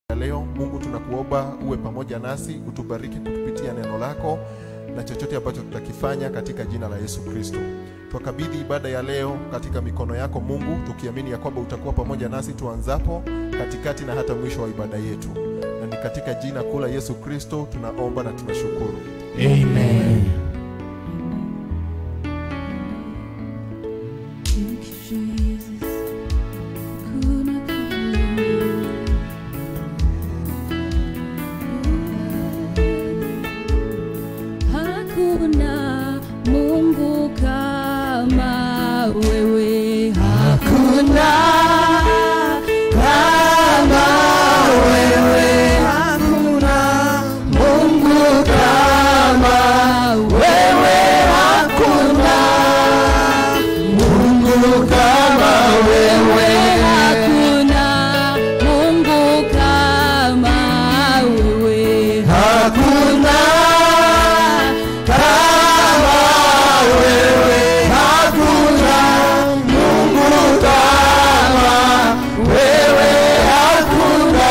ya leo. Mungu, tunakuomba uwe pamoja nasi, utubariki kutupitia neno lako na chochote ambacho tutakifanya katika jina la Yesu Kristo. Twakabidhi ibada ya leo katika mikono yako Mungu, tukiamini ya kwamba utakuwa pamoja nasi tuanzapo, katikati na hata mwisho wa ibada yetu, na ni katika jina kuu la Yesu Kristo tunaomba na tunashukuru. Amen. Thank you, Jesus. Kuna kama Hakuna Mungu kama wewe. Hakuna kama wewe. Hakuna Mungu kama wewe. Hakuna Mungu kama wewe. Hakuna Mungu kama wewe. Hakuna kama wewe. Hakuna Mungu kama wewe. Hakuna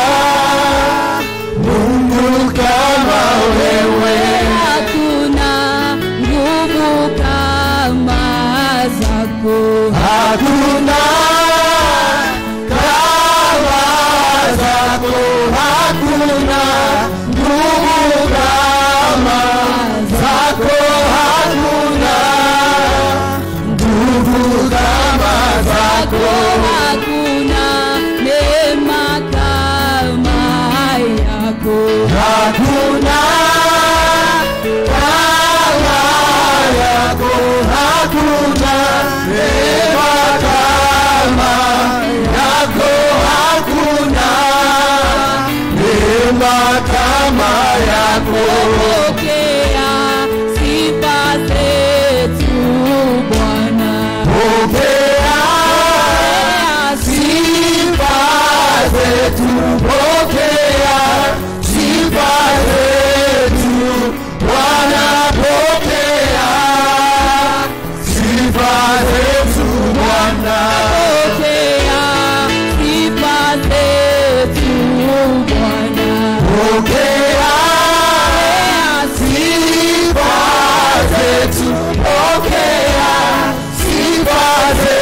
Mungu kama wewe. Hakuna nguvu kama zako. Hakuna kama zako. Hakuna nguvu kama zako. Hakuna nguvu kama zako. Hakuna neema kama yako. Hakuna kama yako. Hakuna neema kama yako. Hakuna neema kama yako. Pokea sifa zetu Bwana. Pokea sifa zetu. Pokea sifa zetu Bwana. Pokea sifa zetu Bwana. Pokea sifa zetu Bwana. Pokea sifa zetu. Pokea sifa zetu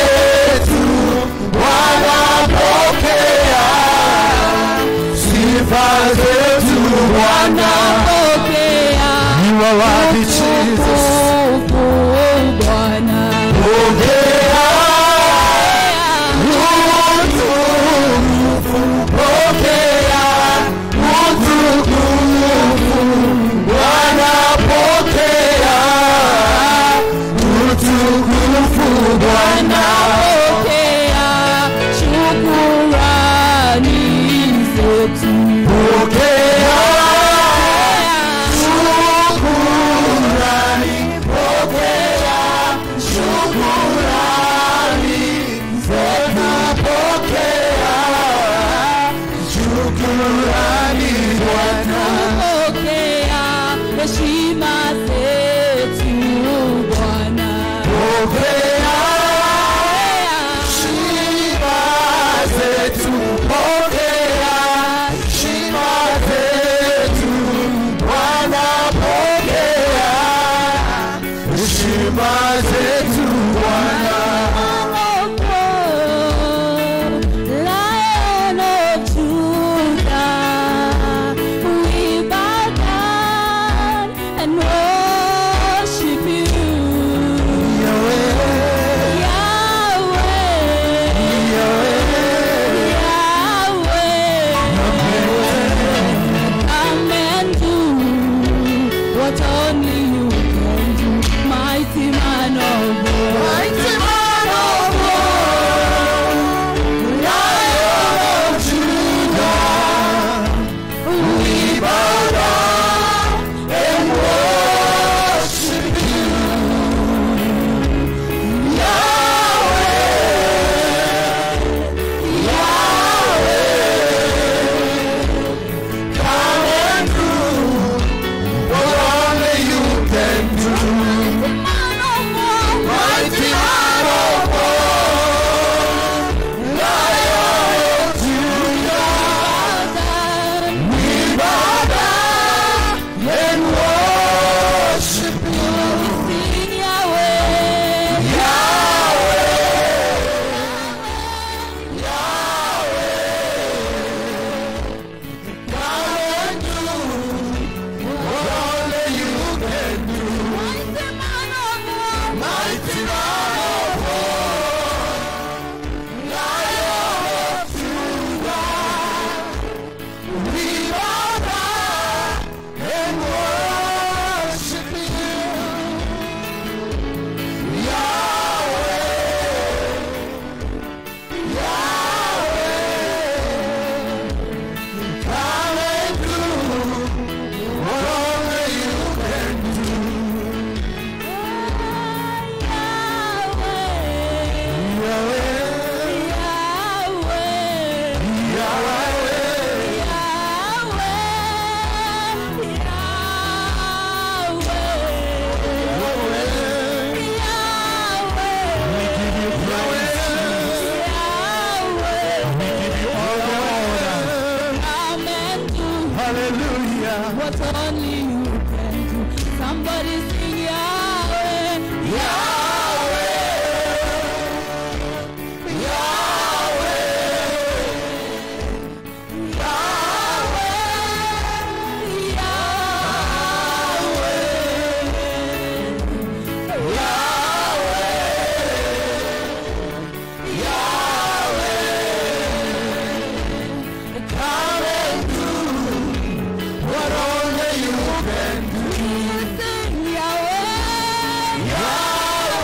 what only you can do. Somebody sing Yahweh. Sing Yahweh.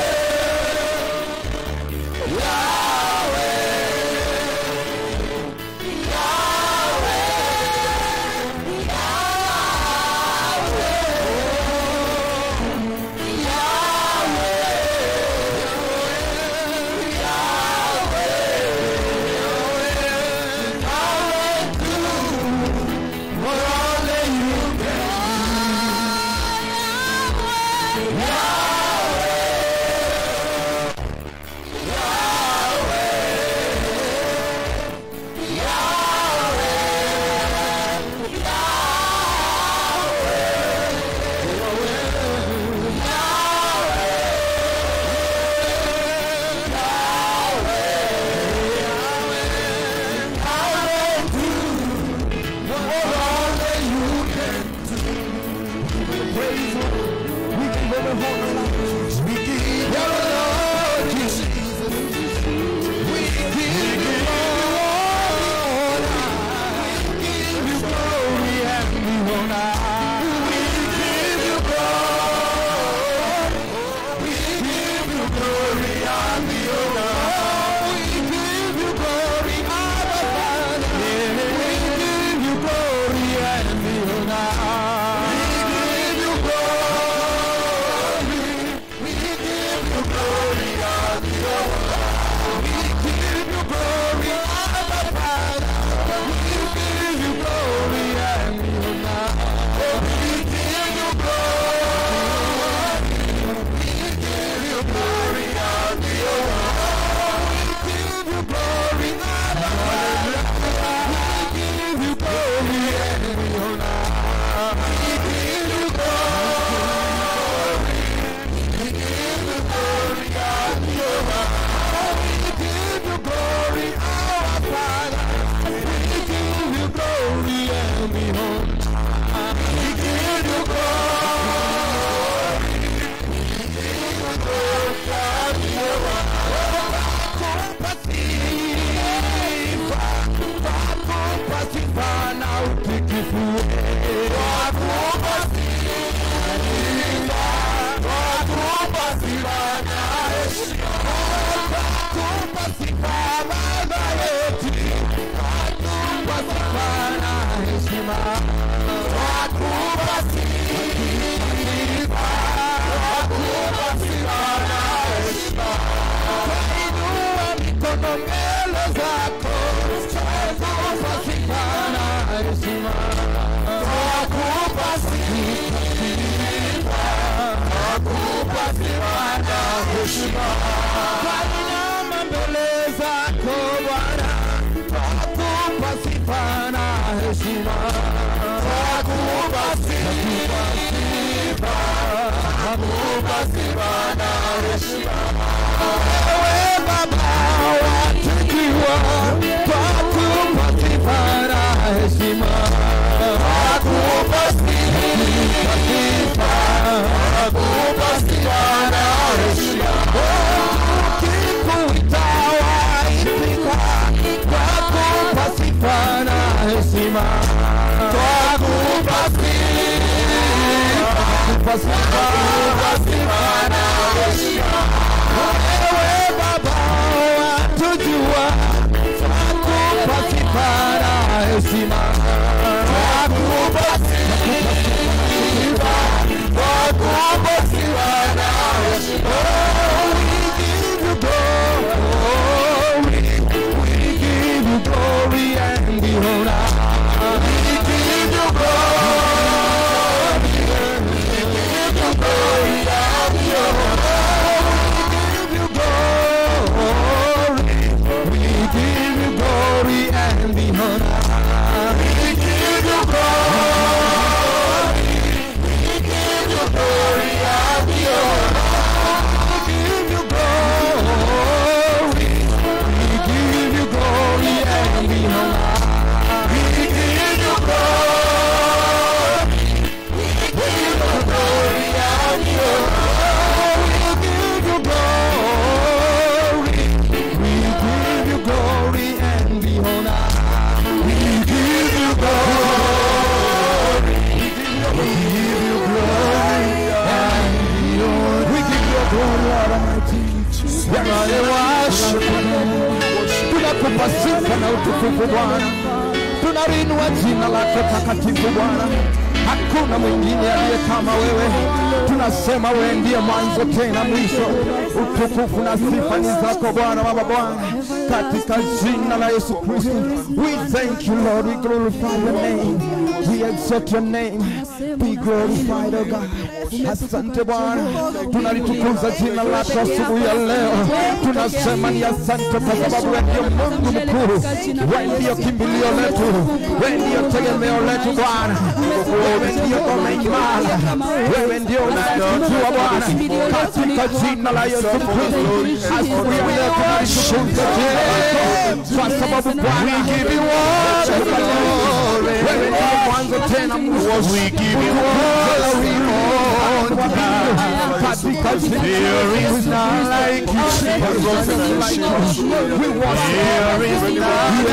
Twainama mbele zako Bwana, twakupa sifa na heshima. Twakupa sifa, twakupa sifa na heshima. Wewe Baba watukiwa, twakupa sifa na heshima. Twakupa sifa, twakupa sifa na heshima. Ukikuita waitika, twakupa sifa na heshima. Twakupa sifa, twakupa sifa na heshima. Wewe Baba watujua, twakupa sifa na heshima. Twakupa sifa, twakupa sifa na heshima. We give you glory, we give you glory and the honor. We give you glory, we give you glory and the honor. We give you glory, we give you glory and the honor. We tunakupa sifa na utukufu Bwana, tunalinua jina lako takatifu Bwana. Hakuna mwingine aliye kama wewe, tunasema wewe ndiye mwanzo tena mwisho. Utukufu na sifa ni zako Bwana, Baba Bwana, katika jina la Yesu Kristo. We thank you Lord, we glorify your name, we exalt your name, be glorified oh God. Asante Bwana, tunalitukuza jina lako asubuhi ya leo, tunasema ni asante kwa sababu wewe ndio Mungu mkuu, wewe ndio kimbilio letu, wewe ndio tegemeo letu Bwana, wewe ndio ngome imara, wewe ndio unayetujua Bwana, katika jina la Yesu Kristo. Asubuhi ya leo tunalitukuza jina lako kwa sababu Bwana, wewe ndio mwanzo tena mwisho. Katika jina There is none like you, Jesus. We worship There is none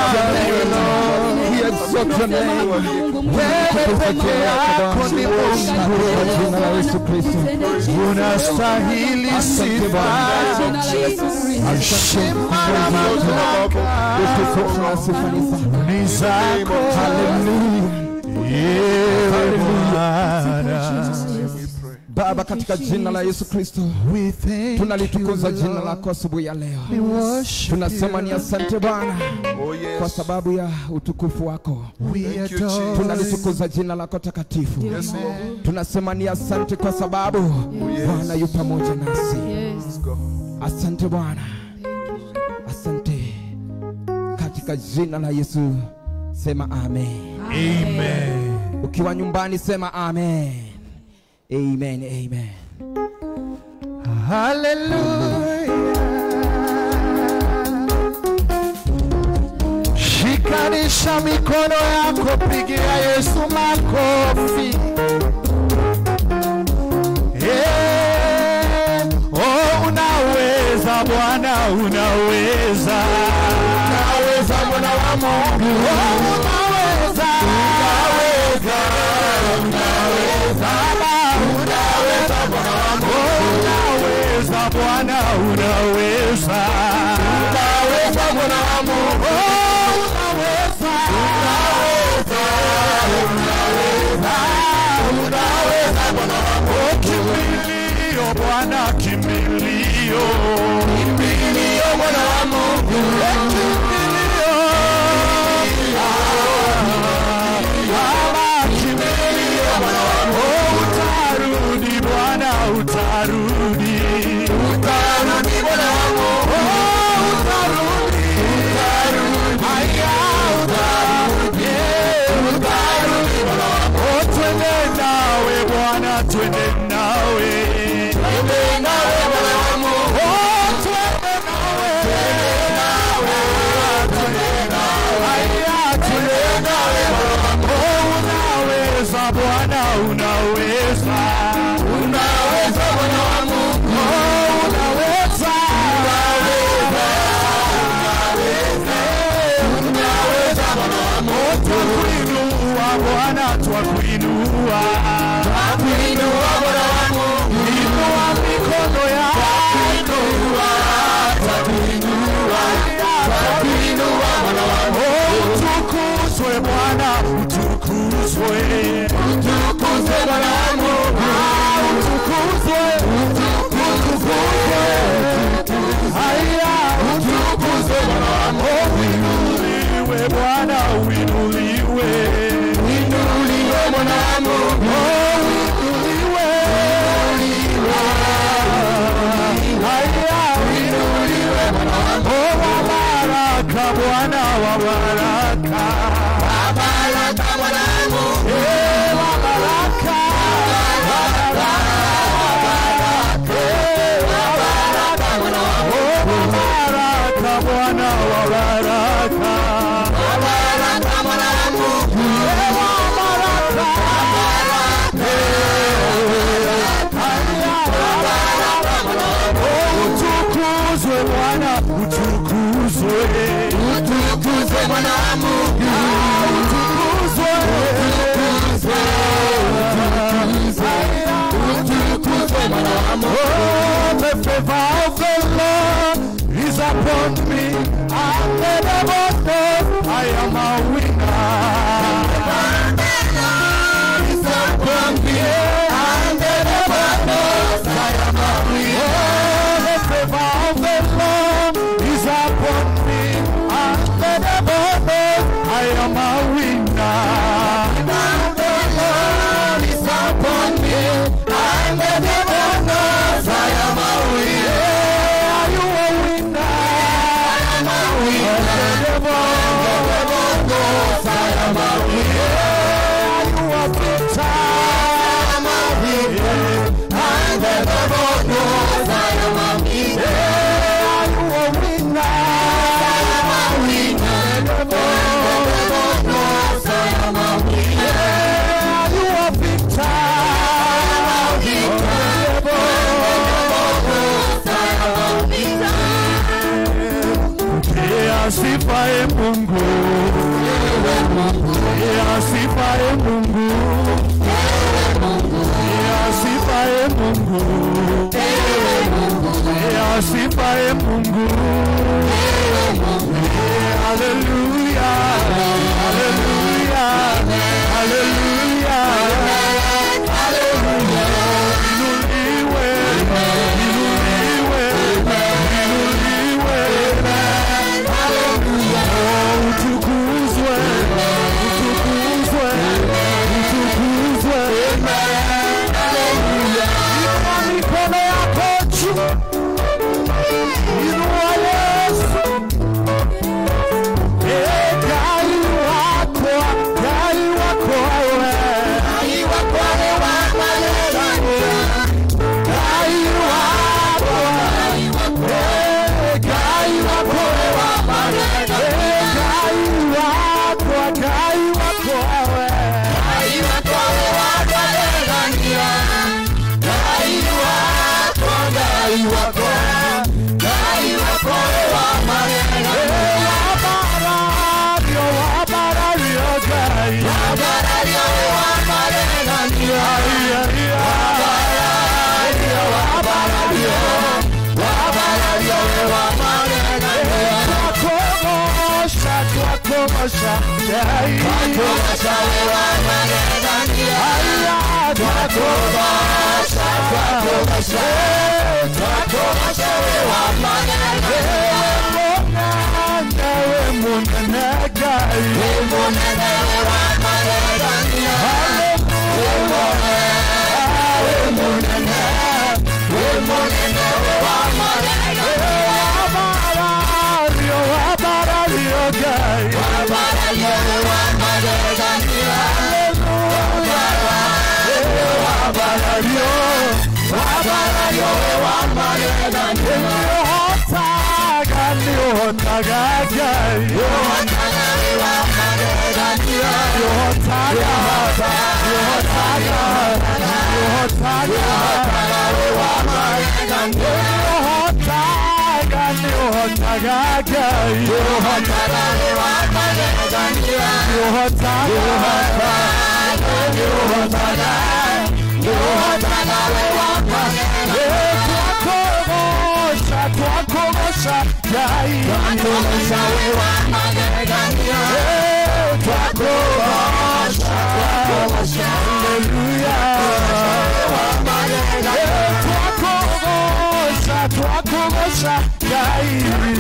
We exalt your name. Wewe peke yako ni Mungu. Kwa jina la Yesu Kristo. unastahili Asante Bwana. heshima na mamlaka Utukufu na sifa ni zako. ni zako. Hallelujah. Ewe Bwana. Baba, katika jina la Yesu Kristo We thank tunalitukuza you, jina Lord. lako asubuhi ya leo. We worship Tunasema ni you, asante Bwana Oh, yes. kwa sababu ya utukufu wako. We Thank you, adore Jesus. you. Tunalitukuza jina lako takatifu. Yes, Lord. Tunasema ni asante kwa sababu yes. Bwana yu pamoja nasi. Let's go. Asante Bwana, asante katika jina la Yesu, sema amen. Amen. Ukiwa nyumbani sema amen, amen, amen. Hallelujah. Shikanisha mikono yako, pigia Yesu makofi. Eh, oh, unaweza Bwana, unaweza. Unaweza Bwana wa Mungu. Oh, unaweza. Unaweza. Unaweza. Unaweza Bwana wa Mungu. Unaweza Bwana, unaweza. Unaweza Bwana wa Mungu. Oh, unaweza. Unaweza. Unaweza. Unaweza Bwana wa Mungu. Kimbilio Bwana, kimbilio. Kimbilio Bwana wa Mungu. Kimbilio. Baba, kimbilio Bwana wa Mungu. Utarudi Bwana, utarudi. Utarudi Bwana wa Mungu. Oh, utarudi. Utarudi. Haya, utarudi. Utarudi Bwana wa Mungu. Oh, twende nawe Bwana, twende nawe. Twende nawe Bwana wa Mungu. Oh, twende nawe. Twende nawe. Twende nawe. Haya, twende nawe Bwana wa Mungu. Oh, unaweza Bwana, unaweza. Unaweza Bwana wa Mungu. Oh, unaweza. Unaweza. Unaweza Bwana wa Mungu. Twakuinua Bwana, twakuinua. Twakuinua Bwana wa Mungu. Inua mikono yako. Twakuinua. Twakuinua. Twakuinua Bwana wa Mungu. Utukuzwe Bwana, utukuzwe. Utukuzwe Bwana wa Mungu. Ah, Utukuzwe. Utukuzwe. Haya, utukuzwe Bwana wa Mungu. Uinuliwe Bwana, uinuliwe. Uinuliwe Bwana wa Mungu. Oh, uinuliwe. Haya, uinuliwe Bwana wa Mungu. Oh, wa baraka Bwana, wa baraka. Wa baraka Bwana wa Mungu. Eh, wa baraka. Wa baraka. Wa baraka. Eh, wa baraka Bwana wa Mungu. Oh, wa baraka Bwana, wa baraka. Wa baraka Bwana wa Mungu. Eh, wa baraka. Wa baraka. Eh, haya, wa baraka Bwana wa Mungu. Oh, utukuzwe Bwana, utukuzwe. Utukuzwe Bwana wa Mungu. Ah, utukuzwe. Utukuzwe. Haya, utukuzwe Bwana wa Mungu. Oh, the favor of the Lord is upon me. And the devil knows I am a winner. It's upon me. And the devil knows I am a winner. The favor of the Lord is upon me. And the devil knows I am a winner. And the Lord is upon me. And the devil knows I am a winner. Are you a winner? I am a winner. And the devil, the devil knows I am a winner. Are you a victor? I am a winner. And the devil knows I am a winner. Are you a winner? I am a winner. The devil, the devil knows I am a winner. Are you a victor? I am a victor. The devil, Asifaye Mungu, asifaye Mungu, asifaye Mungu, asifaye Mungu. Haleluya, haleluya, haleluya, haleluya. Inuliwe, inuliwe, inuliwe. Oh, utukuzwe, utukuzwe, utukuzwe. Inua mikono yako juu. Inua Yesu. Eh, Gai wako, Gai wako wewe. Gai wako wewe. Gai wako. Eh, Gai wako wewe. Eh, Gai wako, Gai wako wewe. Gai wako. Eh, wabarario, wabarario, Gai. Ai, ai, ai. Twakogosha, twakogosha, Gai. Aya, twakogosha, twakogosha. Ewe munene Gai. Wabarario, wabarario, Gai. Wabarario, wabarario, Niohotaga, niohotaga, Gai. Niohotaga, niohotaga, niohotaga, niohotaga, niohotaga, Gai. Niohotaga, Eh, twakogosha, twakogosha, Gai. Eh, twakogosha, Haleluya. Eh, twakogosha, twakogosha, Gai.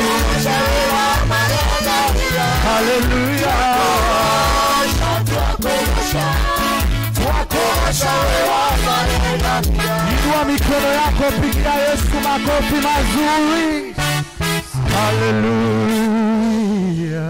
Haleluya. Inua mikono yako, pigia Yesu makofi mazuri. Haleluya.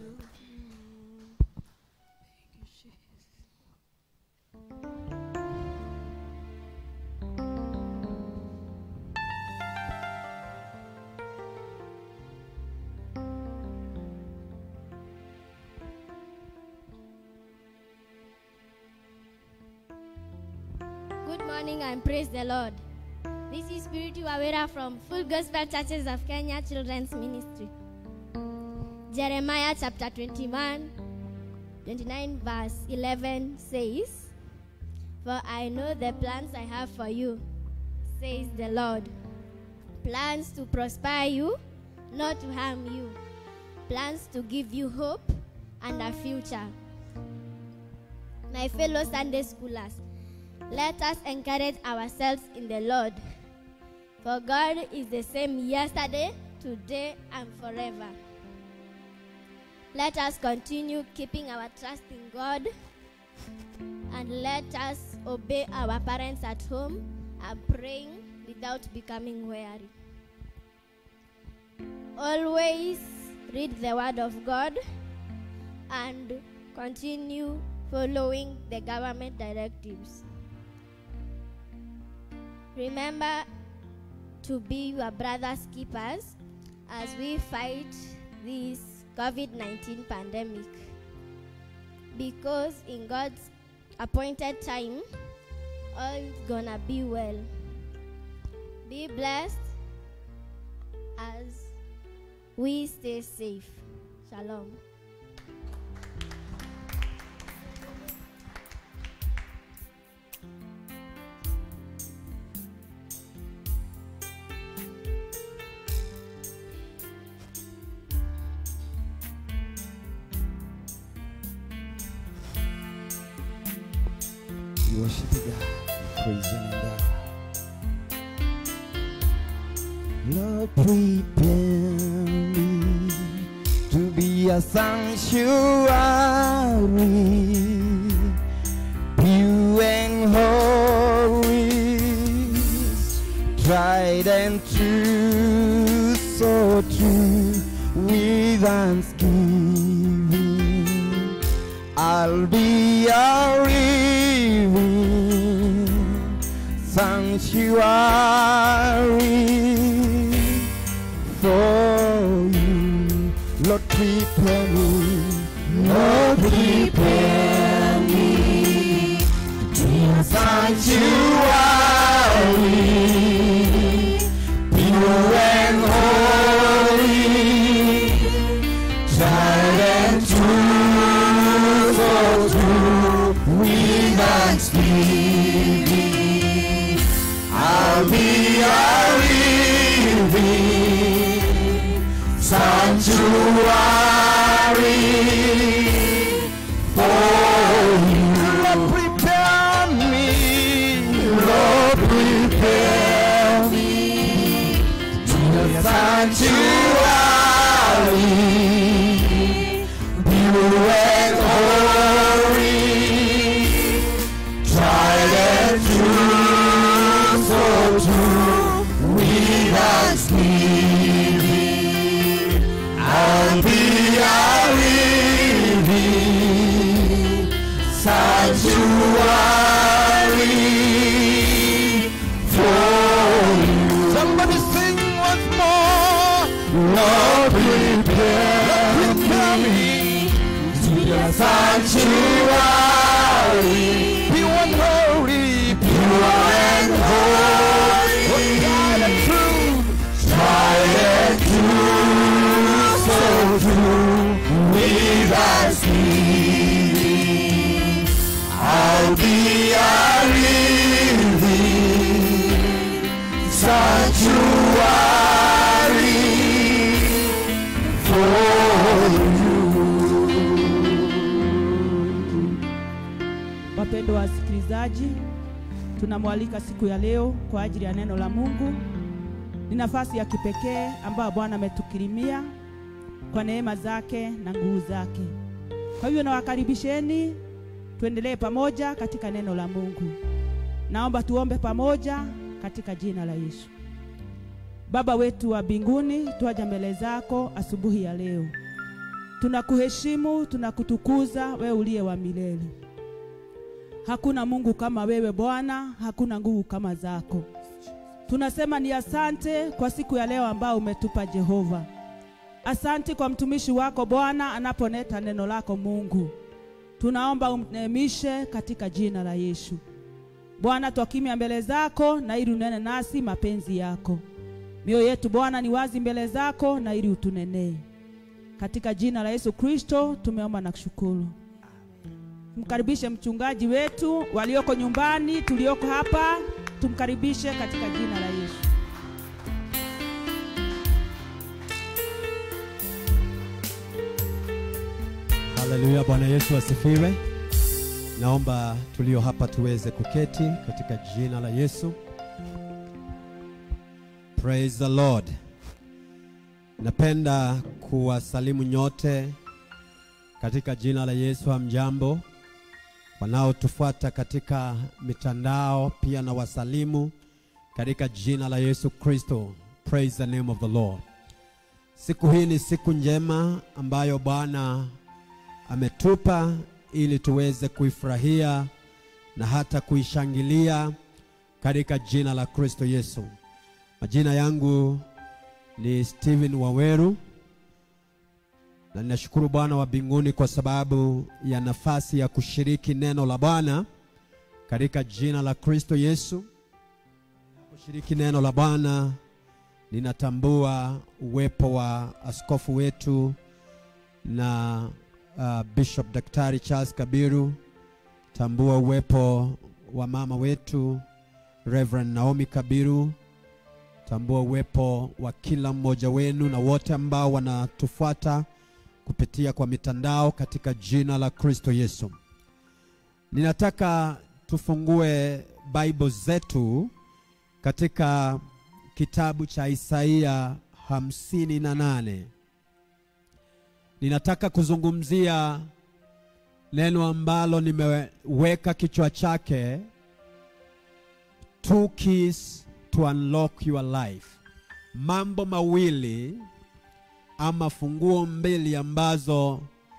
Good morning and praise the Lord. This is Spiritu Awera from Full Gospel Churches of Kenya Children's Ministry. Jeremiah chapter 21, 29 verse 11 says, For I know the plans I have for you, says the Lord. Plans to prosper you, not to harm you. plans to give you hope and a future. My fellow Sunday schoolers, let us encourage ourselves in the Lord. For God is the same yesterday, today, and forever. Let us continue keeping our trust in God and let us obey our parents at home and praying without becoming weary. Always read the Word of God and continue following the government directives. Remember to be your brother's keepers as we fight this COVID 19 pandemic. Because in God's appointed time, all is gonna be well. Be blessed as we stay safe. Shalom. We worship you, God. We praise your name, God. Lord, prepare me to be a sanctuary, pure and holy, tried and true, so true, with thanksgiving. I'll be a living sanctuary for you. Lord, prepare me. Lord, prepare me to be a sanctuary, pure and holy, tried and true, so true, with thanksgiving. I'll be a living sanctuary for you. Lord, prepare me. Lord, prepare me to the sanctuary, pure and holy, tried and true, so true, with thanksgiving. I'll be a living sanctuary for you. Somebody sing once more. Lord, prepare, prepare me to the sanctuary. Pure and holy, pure and holy. Oh, God, and true. Tried and true, so true. With thanksgiving. I'll be a living sanctuary for Wapendwa wasikilizaji, tunamwalika siku ya leo kwa ajili ya neno la Mungu. Ni nafasi ya kipekee ambayo Bwana ametukirimia kwa neema zake na nguvu zake. Kwa hivyo nawakaribisheni tuendelee pamoja katika neno la Mungu. Naomba tuombe pamoja katika jina la Yesu. Baba wetu wa mbinguni, twaja mbele zako asubuhi ya leo. Tunakuheshimu, tunakutukuza wewe uliye wa milele. Hakuna Mungu kama wewe Bwana, hakuna nguvu kama zako. Tunasema ni asante kwa siku ya leo ambao umetupa Jehova. Asante kwa mtumishi wako Bwana anaponeta neno lako Mungu. Tunaomba umneemishe katika jina la Yesu. Bwana, twakimya mbele zako na ili unene nasi mapenzi yako. Mioyo yetu Bwana ni wazi mbele zako na ili utunenee. Katika jina la Yesu Kristo tumeomba na kushukuru. Tumkaribishe mchungaji wetu walioko nyumbani, tulioko hapa, tumkaribishe katika jina la Yesu. Haleluya, Bwana Yesu asifiwe. Naomba tulio hapa tuweze kuketi katika jina la Yesu. Praise the Lord. Napenda kuwasalimu nyote katika jina la Yesu. Hamjambo, wanaotufuata katika mitandao pia na wasalimu katika jina la Yesu Kristo. Praise the name of the Lord. Siku hii ni siku njema ambayo Bwana ametupa ili tuweze kuifurahia na hata kuishangilia katika jina la Kristo Yesu. Majina yangu ni Steven Waweru na ninashukuru Bwana wa mbinguni kwa sababu ya nafasi ya kushiriki neno la Bwana katika jina la Kristo Yesu. Kushiriki neno la Bwana, ninatambua uwepo wa askofu wetu na uh, Bishop Daktari Charles Kabiru. Tambua uwepo wa mama wetu Reverend Naomi Kabiru. Tambua uwepo wa kila mmoja wenu na wote ambao wanatufuata kupitia kwa mitandao katika jina la Kristo Yesu. Ninataka tufungue Bible zetu katika kitabu cha Isaia hamsini na nane. Ninataka kuzungumzia neno ambalo nimeweka kichwa chake two keys to unlock your life, mambo mawili ama funguo mbili ambazo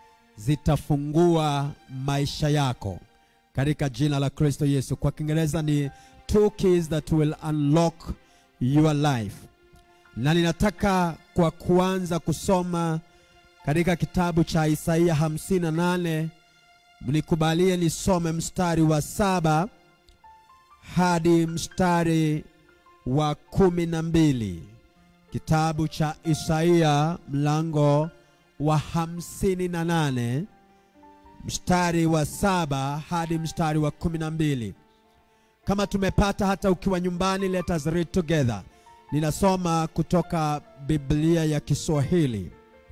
zitafungua maisha yako katika jina la Kristo Yesu. Kwa Kiingereza ni two keys that will unlock your life, na ninataka kwa kuanza kusoma katika kitabu cha Isaia 58 mnikubalie nisome mstari wa saba hadi mstari wa kumi na mbili. Kitabu cha Isaia mlango wa hamsini na nane mstari wa saba hadi mstari wa kumi na mbili. Kama tumepata hata ukiwa nyumbani, let us read together. Ninasoma kutoka Biblia ya Kiswahili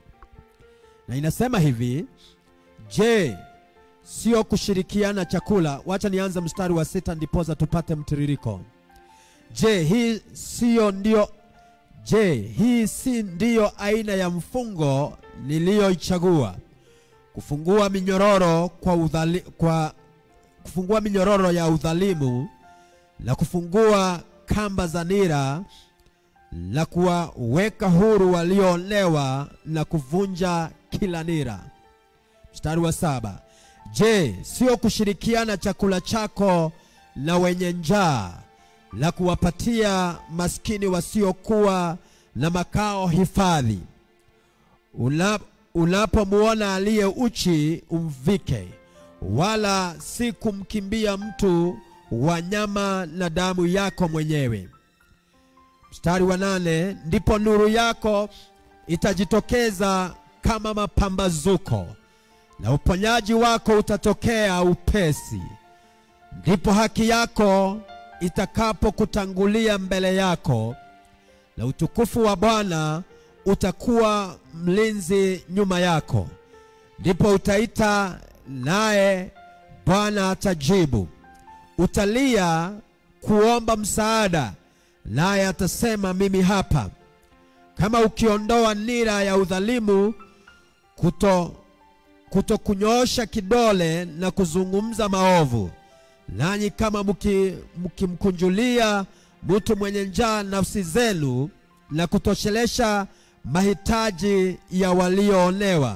na inasema hivi: Je, sio kushirikiana chakula? Wacha nianze mstari wa sita ndiposa tupate mtiririko. Je, hii sio ndio Je, hii si ndiyo aina ya mfungo niliyoichagua? Kufungua minyororo kwa, udhali, kwa kufungua minyororo ya udhalimu na kufungua kamba za nira na kuwaweka huru walioonewa na kuvunja kila nira. Mstari wa saba. Je, sio kushirikiana chakula chako na wenye njaa na kuwapatia maskini wasiokuwa na makao hifadhi? Una, unapomwona aliye uchi umvike, wala si kumkimbia mtu wa nyama na damu yako mwenyewe. Mstari wa nane, ndipo nuru yako itajitokeza kama mapambazuko na uponyaji wako utatokea upesi. Ndipo haki yako itakapokutangulia mbele yako, na utukufu wa Bwana utakuwa mlinzi nyuma yako. Ndipo utaita, naye Bwana atajibu. Utalia kuomba msaada, naye atasema, mimi hapa. Kama ukiondoa nira ya udhalimu, kuto kutokunyoosha kidole na kuzungumza maovu, nanyi kama mkimkunjulia mtu mwenye njaa nafsi zenu na kutoshelesha mahitaji ya walioonewa,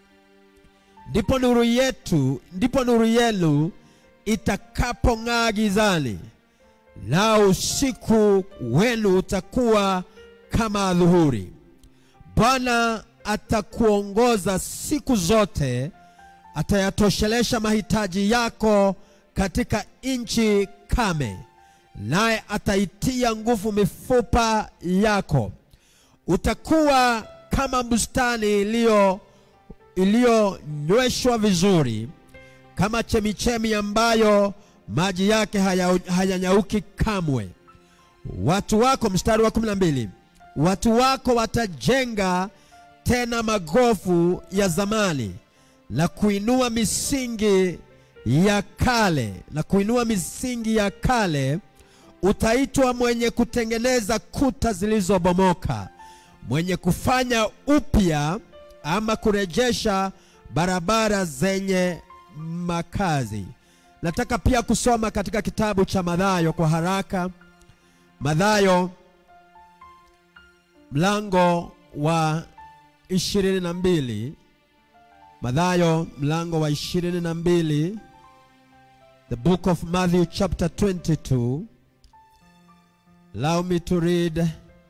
ndipo nuru yetu, ndipo nuru yenu itakapong'aa gizani, nao usiku wenu utakuwa kama adhuhuri. Bwana atakuongoza siku zote, atayatoshelesha mahitaji yako katika nchi kame, naye ataitia nguvu mifupa yako. Utakuwa kama bustani iliyo iliyonyweshwa vizuri, kama chemichemi ambayo maji yake hayanyauki haya kamwe. Watu wako, mstari wa kumi na mbili, watu wako watajenga tena magofu ya zamani, na kuinua misingi ya kale na kuinua misingi ya kale, utaitwa mwenye kutengeneza kuta zilizobomoka, mwenye kufanya upya ama kurejesha barabara zenye makazi. Nataka pia kusoma katika kitabu cha Mathayo kwa haraka. Mathayo mlango wa ishirini na mbili. Mathayo mlango wa ishirini na mbili. The book of Matthew chapter 22. Allow me to read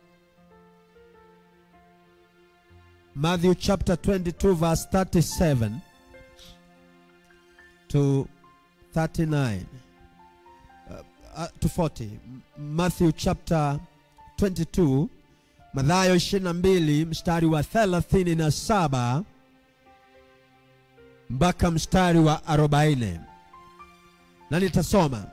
Matthew chapter 22 verse 37 to 39 uh, uh, to 40 M- Matthew chapter 22 Mathayo 22 mstari wa 37 mpaka mstari wa 40 na nitasoma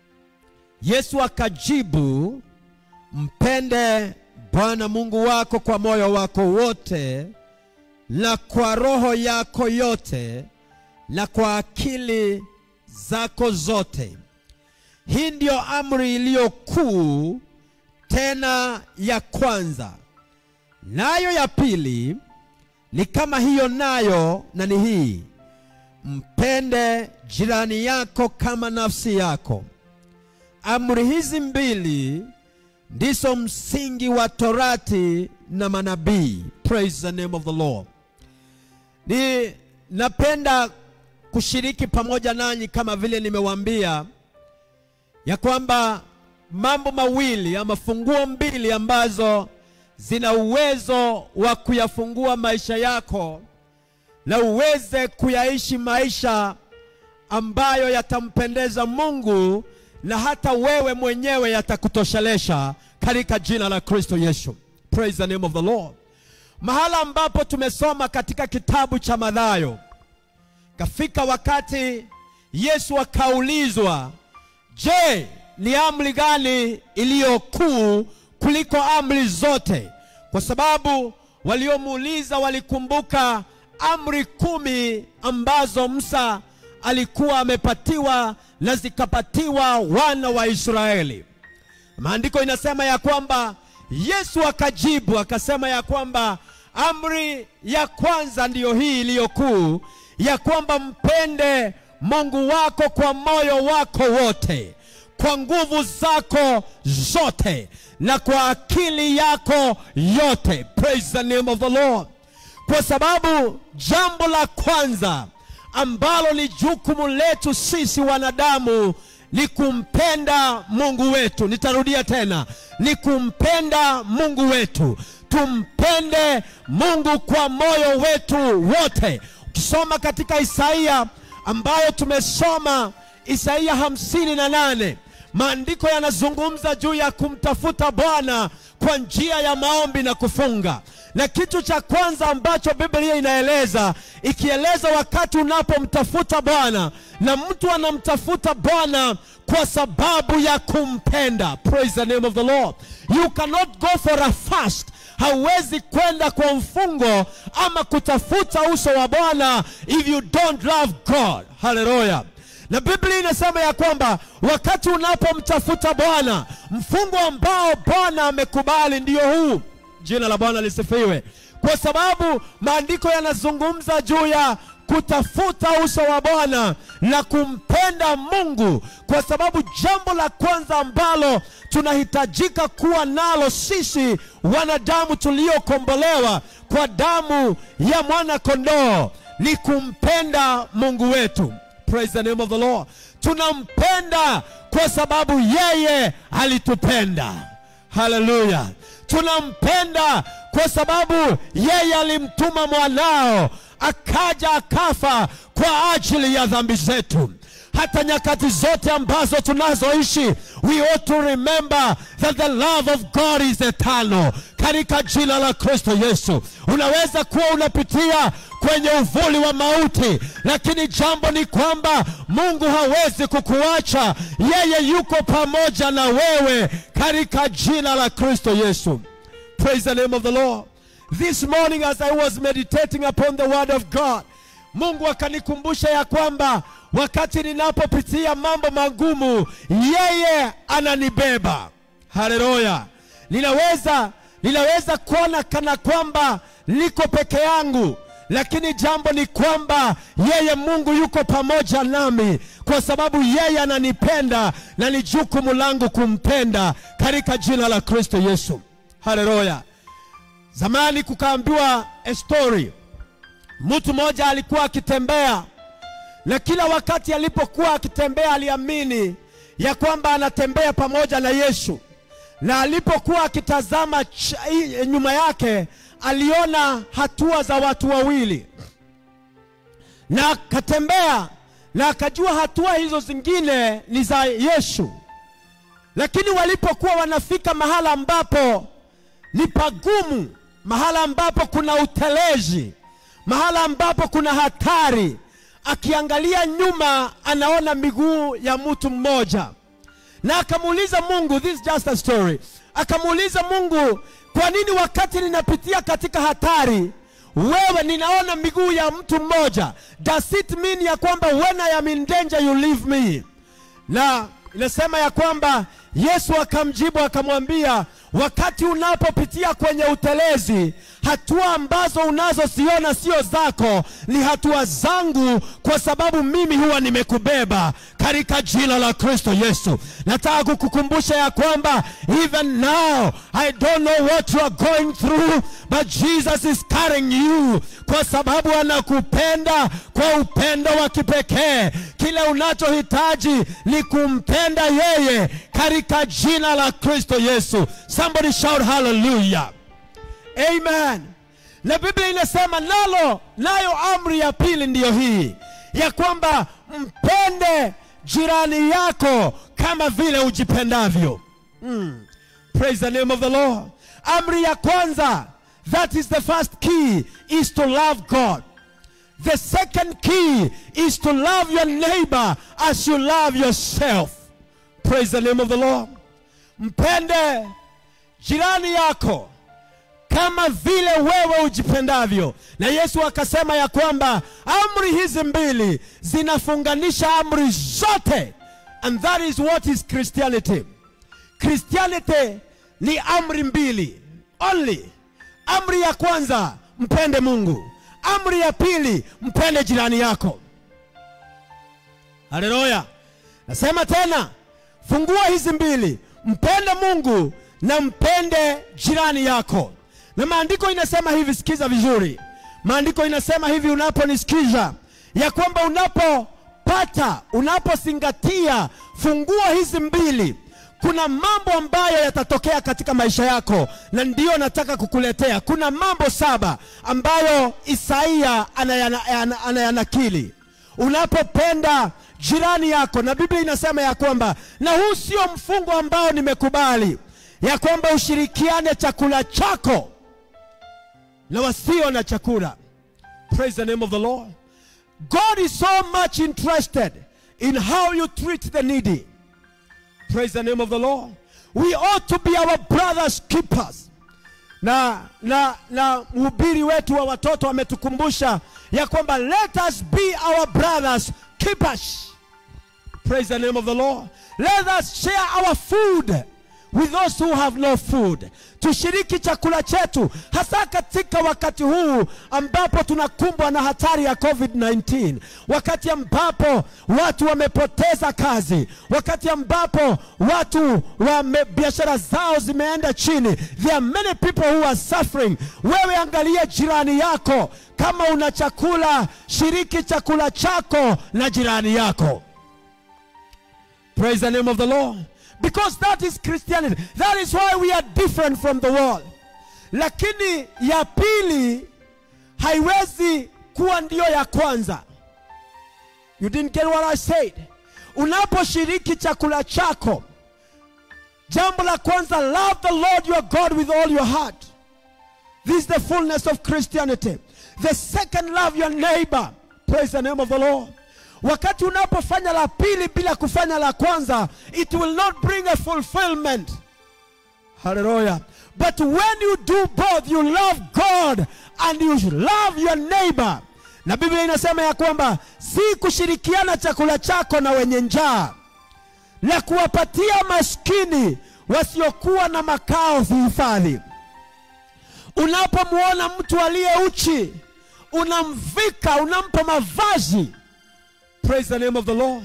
Yesu akajibu mpende Bwana Mungu wako kwa moyo wako wote na kwa roho yako yote na kwa akili zako zote. Hii ndiyo amri iliyo kuu tena ya kwanza. Nayo ya pili ni kama hiyo nayo, na ni hii: mpende jirani yako kama nafsi yako. Amri hizi mbili ndizo msingi wa Torati na manabii. Praise the name of the Lord. Ni napenda kushiriki pamoja nanyi kama vile nimewaambia ya kwamba mambo mawili ama funguo mbili ambazo zina uwezo wa kuyafungua maisha yako na uweze kuyaishi maisha ambayo yatampendeza Mungu na hata wewe mwenyewe yatakutoshelesha katika jina la Kristo Yesu. Praise the name of the Lord. Mahala ambapo tumesoma katika kitabu cha Mathayo, kafika wakati Yesu akaulizwa, je, ni amri gani iliyo kuu kuliko amri zote? Kwa sababu waliomuuliza walikumbuka amri kumi ambazo Musa alikuwa amepatiwa na zikapatiwa wana wa Israeli. Maandiko inasema ya kwamba Yesu akajibu akasema ya kwamba amri ya kwanza ndiyo hii iliyo kuu, ya kwamba mpende Mungu wako kwa moyo wako wote, kwa nguvu zako zote, na kwa akili yako yote. Praise the name of the Lord. Kwa sababu jambo la kwanza ambalo ni jukumu letu sisi wanadamu ni kumpenda Mungu wetu. Nitarudia tena, ni kumpenda Mungu wetu. Tumpende Mungu kwa moyo wetu wote. Ukisoma katika Isaia ambayo tumesoma Isaia hamsini na nane maandiko yanazungumza juu ya kumtafuta Bwana kwa njia ya maombi na kufunga na kitu cha kwanza ambacho Biblia inaeleza ikieleza wakati unapomtafuta Bwana, na mtu anamtafuta Bwana kwa sababu ya kumpenda. Praise the name of the Lord. You cannot go for a fast hauwezi kwenda kwa mfungo ama kutafuta uso wa Bwana if you don't love God. Haleluya. Na Biblia inasema ya kwamba wakati unapomtafuta Bwana, mfungo ambao Bwana amekubali ndio huu. Jina la Bwana lisifiwe, kwa sababu maandiko yanazungumza juu ya kutafuta uso wa Bwana na kumpenda Mungu, kwa sababu jambo la kwanza ambalo tunahitajika kuwa nalo sisi wanadamu tuliokombolewa kwa damu ya mwana kondoo ni kumpenda Mungu wetu. Praise the name of the Lord. Tunampenda kwa sababu yeye alitupenda. Haleluya. Tunampenda kwa sababu yeye alimtuma mwanao akaja akafa kwa ajili ya dhambi zetu. Hata nyakati zote ambazo tunazoishi, we ought to remember that the love of God is eternal. Katika jina la Kristo Yesu, unaweza kuwa unapitia kwenye uvuli wa mauti, lakini jambo ni kwamba Mungu hawezi kukuacha. Yeye yuko pamoja na wewe katika jina la Kristo Yesu. Praise the name of the Lord. This morning as I was meditating upon the word of God, Mungu akanikumbusha ya kwamba wakati ninapopitia mambo magumu, yeye ananibeba. Haleluya! Ninaweza ninaweza kuona kana kwamba niko peke yangu, lakini jambo ni kwamba yeye Mungu yuko pamoja nami, kwa sababu yeye ananipenda na ni jukumu langu kumpenda katika jina la Kristo Yesu. Haleluya! Zamani kukaambiwa a story Mtu mmoja alikuwa akitembea na kila wakati alipokuwa akitembea aliamini ya kwamba anatembea pamoja na Yesu, na alipokuwa akitazama ch- i- nyuma yake aliona hatua za watu wawili, na akatembea na akajua hatua hizo zingine ni za Yesu, lakini walipokuwa wanafika mahala ambapo ni pagumu, mahala ambapo kuna utelezi mahala ambapo kuna hatari. Akiangalia nyuma, anaona miguu ya mtu mmoja, na akamuuliza Mungu, this is just a story. Akamuuliza Mungu, kwa nini wakati ninapitia katika hatari, wewe ninaona miguu ya mtu mmoja? Does it mean ya kwamba when I am in danger you leave me? na inasema ya kwamba Yesu akamjibu akamwambia, wakati unapopitia kwenye utelezi, hatua ambazo unazoziona sio zako, ni hatua zangu, kwa sababu mimi huwa nimekubeba katika jina la Kristo Yesu. Nataka kukukumbusha ya kwamba even now I don't know what you are going through but Jesus is carrying you, kwa sababu anakupenda kwa upendo wa kipekee. Kile unachohitaji ni kumpenda yeye katika jina la Kristo Yesu. Somebody shout hallelujah. Amen. Na Biblia inasema nalo, nayo amri ya pili ndiyo hii ya kwamba mpende jirani yako kama vile ujipendavyo. Mm. Praise the name of the Lord. Amri ya kwanza, that is the first key, is to love God. The second key is to love your neighbor as you love yourself. Praise the name of the Lord. Mpende jirani yako kama vile wewe ujipendavyo. Na Yesu akasema ya kwamba amri hizi mbili zinafunganisha amri zote, and that is what is Christianity. Christianity ni amri mbili only. Amri ya kwanza mpende Mungu, amri ya pili mpende jirani yako. Haleluya! Nasema tena, fungua hizi mbili, mpende Mungu na mpende jirani yako. Na maandiko inasema hivi, sikiza vizuri. Maandiko inasema hivi, unaponisikiza ya kwamba unapopata, unapozingatia fungua hizi mbili, kuna mambo ambayo yatatokea katika maisha yako, na ndiyo nataka kukuletea. Kuna mambo saba ambayo Isaia anayana- ana- anayanakili unapopenda jirani yako, na Biblia inasema ya kwamba, na huu sio mfungo ambao nimekubali, ya kwamba ushirikiane chakula chako na wasio na chakula. Praise the name of the Lord. God is so much interested in how you treat the needy. Praise the name of the Lord. We ought to be our brothers keepers. Na na na mhubiri wetu wa watoto ametukumbusha ya kwamba let us be our brothers keepers. Praise the name of the Lord. Let us share our food with those who have no food. Tushiriki chakula chetu hasa katika wakati huu ambapo tunakumbwa na hatari ya COVID-19, wakati ambapo watu wamepoteza kazi, wakati ambapo watu wame, biashara zao zimeenda chini. There are many people who are suffering. Wewe angalia jirani yako, kama una chakula, shiriki chakula chako na jirani yako. Praise the name of the Lord. Because that is Christianity. That is why we are different from the world. Lakini ya pili haiwezi kuwa ndiyo ya kwanza. You didn't get what I said. Unaposhiriki chakula chako, jambo la kwanza, love the Lord your God with all your heart. This is the fullness of Christianity. The second, love your neighbor. Praise the name of the Lord. Wakati unapofanya la pili bila kufanya la kwanza, it will not bring a fulfillment. Hallelujah. But when you do both, you love God and you love your neighbor. na biblia inasema ya kwamba si kushirikiana chakula chako na wenye njaa na kuwapatia maskini wasiokuwa na makao vihifadhi unapomwona mtu aliye uchi unamvika unampa mavazi praise the name of the lord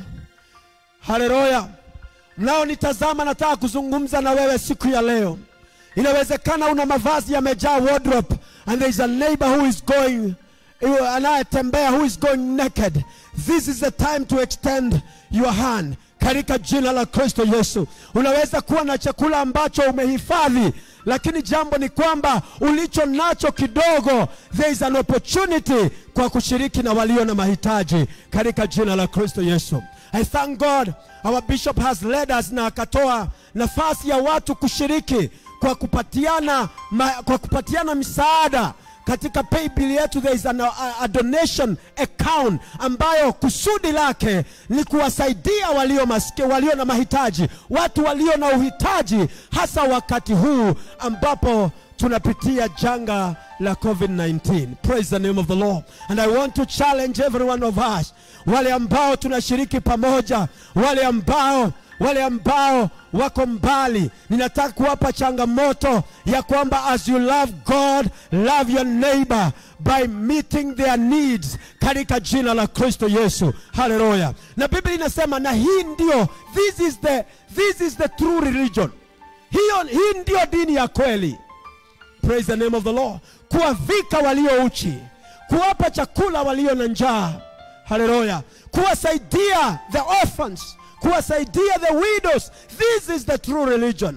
haleluya mnaonitazama nataka kuzungumza na wewe siku ya leo inawezekana una mavazi yamejaa wardrobe and there is a neighbor who is going anayetembea who is going naked this is the time to extend your hand katika jina la kristo yesu unaweza kuwa na chakula ambacho umehifadhi lakini jambo ni kwamba ulicho nacho kidogo there is an opportunity kwa kushiriki na walio na mahitaji katika jina la kristo yesu i thank god our bishop has led us na akatoa nafasi ya watu kushiriki kwa kupatiana, ma, kwa kupatiana misaada katika paybill yetu there is an, a, a donation account ambayo kusudi lake ni kuwasaidia walio, maske, walio na mahitaji watu walio na uhitaji hasa wakati huu ambapo tunapitia janga la covid-19 praise the name of the lord and i want to challenge every one of us wale ambao tunashiriki pamoja wale ambao wale ambao wako mbali ninataka kuwapa changamoto ya kwamba as you love god love your neighbor by meeting their needs katika jina la kristo yesu haleluya na biblia inasema na hii ndio this is the, this is the true religion hiyo hii ndio dini ya kweli praise the name of the lord kuwavika walio uchi kuwapa chakula walio na njaa haleluya kuwasaidia the orphans kuwasaidia the widows this is the true religion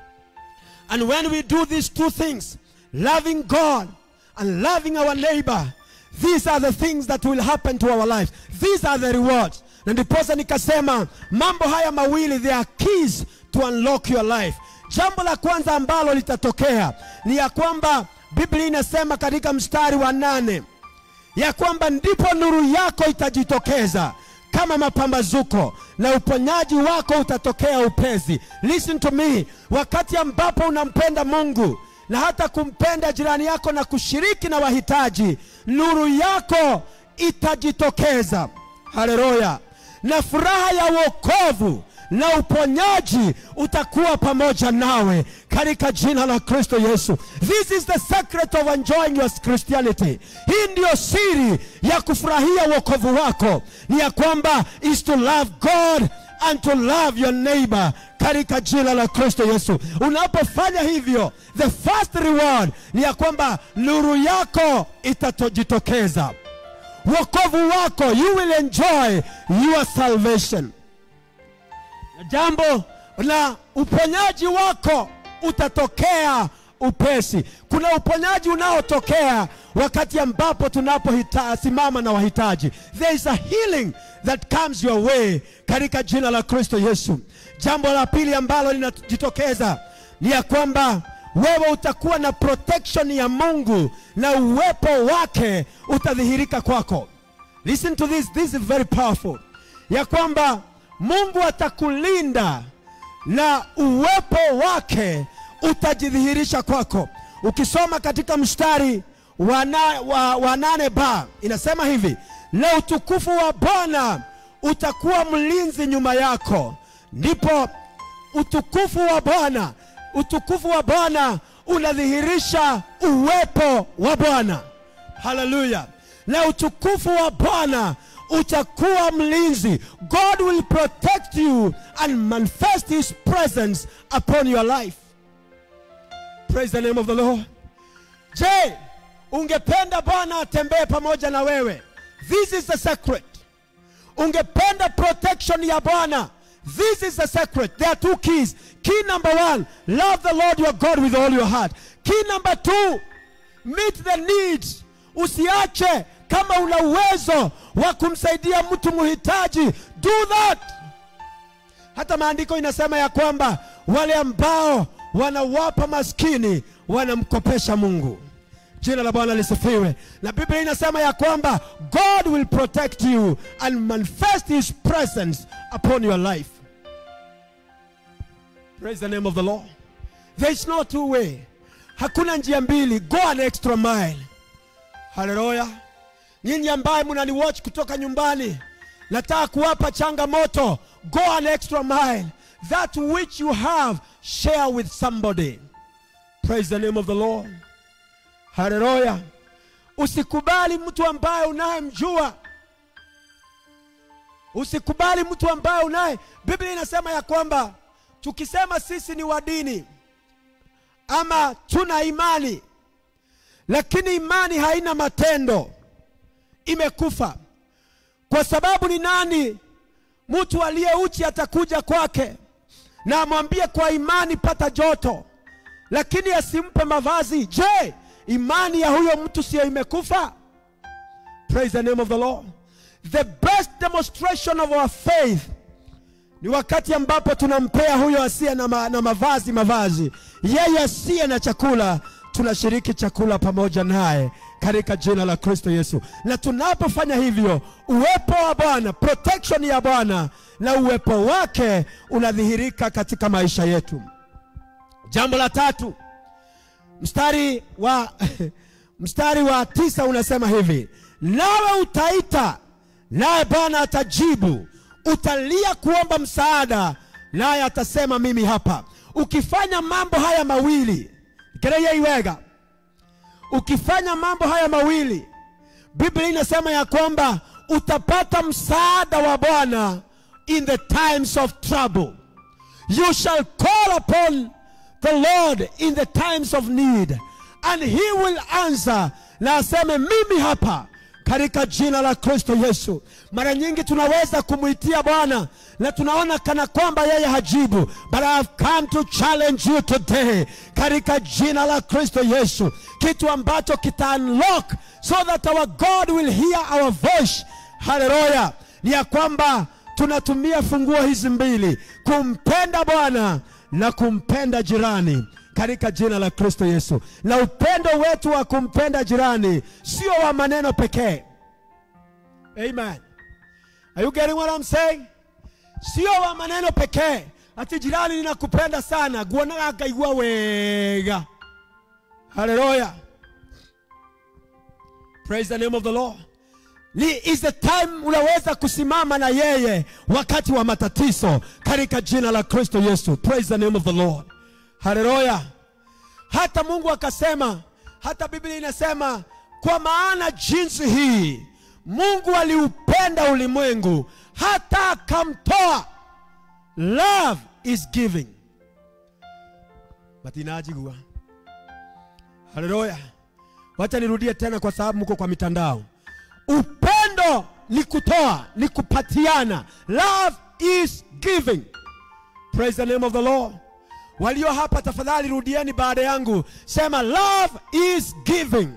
and when we do these two things loving god and loving our neighbor these are the things that will happen to our lives these are the rewards na ndiposa nikasema mambo haya mawili they are keys to unlock your life jambo la kwanza ambalo litatokea ni ya kwamba biblia inasema katika mstari wa nane ya kwamba ndipo nuru yako itajitokeza kama mapambazuko na uponyaji wako utatokea upesi listen to me wakati ambapo unampenda mungu na hata kumpenda jirani yako na kushiriki na wahitaji nuru yako itajitokeza haleluya na furaha ya wokovu na uponyaji utakuwa pamoja nawe katika jina la kristo yesu this is the secret of enjoying your christianity hii ndiyo siri ya kufurahia wokovu wako ni ya kwamba is to love god and to love your neighbor katika jina la kristo yesu unapofanya hivyo the first reward ni ya kwamba nuru yako itajitokeza wokovu wako you will enjoy your salvation jambo la uponyaji wako utatokea upesi kuna uponyaji unaotokea wakati ambapo tunaposimama na wahitaji there is a healing that comes your way katika jina la kristo yesu jambo la pili ambalo linajitokeza ni ya kwamba wewe utakuwa na protection ya mungu na uwepo wake utadhihirika kwako listen to this this is very powerful ya kwamba mungu atakulinda na uwepo wake utajidhihirisha kwako ukisoma katika mstari wa, na, wa, wa nane ba inasema hivi na utukufu wa bwana utakuwa mlinzi nyuma yako ndipo utukufu wa bwana utukufu wa bwana unadhihirisha uwepo wa bwana haleluya na utukufu wa bwana utakuwa mlinzi god will protect you and manifest his presence upon your life praise the name of the lord je ungependa bwana atembee pamoja na wewe this is the secret ungependa protection ya bwana this is the secret there are two keys key number one love the lord your god with all your heart key number two meet the needs usiache kama una uwezo wa kumsaidia mtu mhitaji do that hata maandiko inasema ya kwamba wale ambao wanawapa maskini wanamkopesha mungu jina la bwana lisifiwe na biblia inasema ya kwamba god will protect you and manifest his presence upon your life praise the name of the lord there is no two way hakuna njia mbili go an extra mile haleluya nyinyi ambaye mnaniwatch kutoka nyumbani nataka kuwapa changamoto go an extra mile that which you have share with somebody praise the name of the lord haleluya usikubali mtu ambaye unayemjua usikubali mtu ambaye unaye biblia inasema ya kwamba tukisema sisi ni wa dini ama tuna imani lakini imani haina matendo imekufa kwa sababu ni nani mtu aliye uchi atakuja kwake na amwambie kwa imani pata joto lakini asimpe mavazi je imani ya huyo mtu siyo imekufa praise the name of the lord the best demonstration of our faith ni wakati ambapo tunampea huyo asiye na, ma, na mavazi mavazi yeye asiye na chakula tunashiriki chakula pamoja naye katika jina la kristo yesu na tunapofanya hivyo uwepo wa bwana protection ya bwana na uwepo wake unadhihirika katika maisha yetu jambo la tatu mstari wa mstari wa tisa unasema hivi nawe utaita naye bwana atajibu utalia kuomba msaada naye atasema mimi hapa ukifanya mambo haya mawili kereyeiwega ukifanya mambo haya mawili biblia inasema ya kwamba utapata msaada wa bwana in the times of trouble you shall call upon the lord in the times of need and he will answer na aseme mimi hapa katika jina la kristo yesu mara nyingi tunaweza kumwitia bwana na tunaona kana kwamba yeye hajibu but I have come to challenge you today katika jina la kristo yesu kitu ambacho kita unlock so that our god will hear our voice haleluya ni ya kwamba tunatumia funguo hizi mbili kumpenda bwana na kumpenda jirani katika jina la kristo yesu na upendo wetu wa kumpenda jirani sio wa maneno pekee amen are you getting what I'm saying sio wa maneno pekee ati jirani ninakupenda sana guonaga akaigua wega haleluya praise the name of the lord ni is the time unaweza kusimama na yeye wakati wa matatizo katika jina la kristo yesu praise the name of the lord haleluya hata mungu akasema hata biblia inasema kwa maana jinsi hii mungu aliupenda ulimwengu hata akamtoa love is giving matinajigua haleluya wacha nirudie tena kwa sababu mko kwa mitandao upendo ni kutoa ni kupatiana love is giving praise the name of the lord walio hapa tafadhali rudieni baada yangu sema love is giving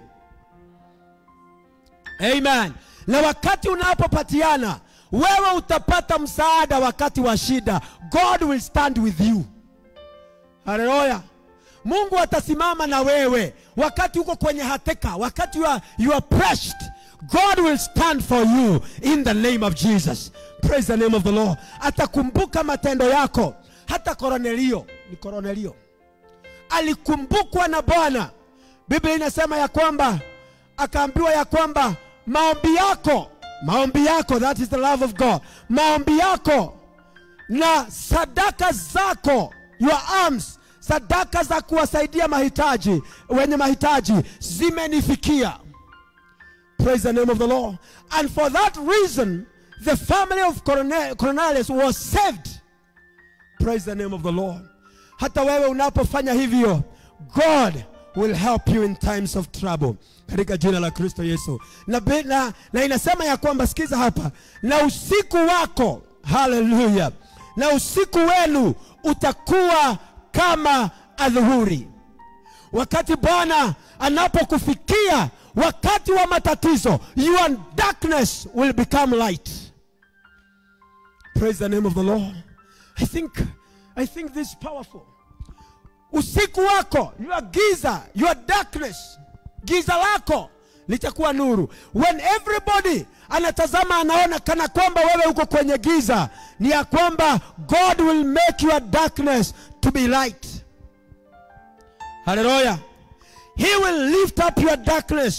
amen na wakati unapopatiana wewe utapata msaada wakati wa shida god will stand with you haleluya mungu atasimama na wewe wakati uko kwenye hateka wakati you are, you are pressed god will stand for you in the name of jesus praise the name of the lord atakumbuka matendo yako hata koronelio ni koronelio alikumbukwa na bwana biblia inasema ya kwamba akaambiwa ya kwamba maombi yako maombi yako that is the love of god maombi yako na sadaka zako your arms sadaka za kuwasaidia mahitaji wenye mahitaji zimenifikia praise the name of the lord and for that reason the family of Corone- cornelius was saved praise the name of the lord hata wewe unapofanya hivyo god will help you in times of trouble katika jina la kristo yesu na, bi- na, na inasema ya kwamba sikiza hapa na usiku wako haleluya na usiku wenu utakuwa kama adhuhuri wakati bwana anapokufikia wakati wa matatizo your darkness will become light praise the name of the lord i think i think this is powerful usiku wako your giza your darkness giza lako litakuwa nuru when everybody anatazama anaona kana kwamba wewe uko kwenye giza ni ya kwamba god will make your darkness to be light haleluya he will lift up your darkness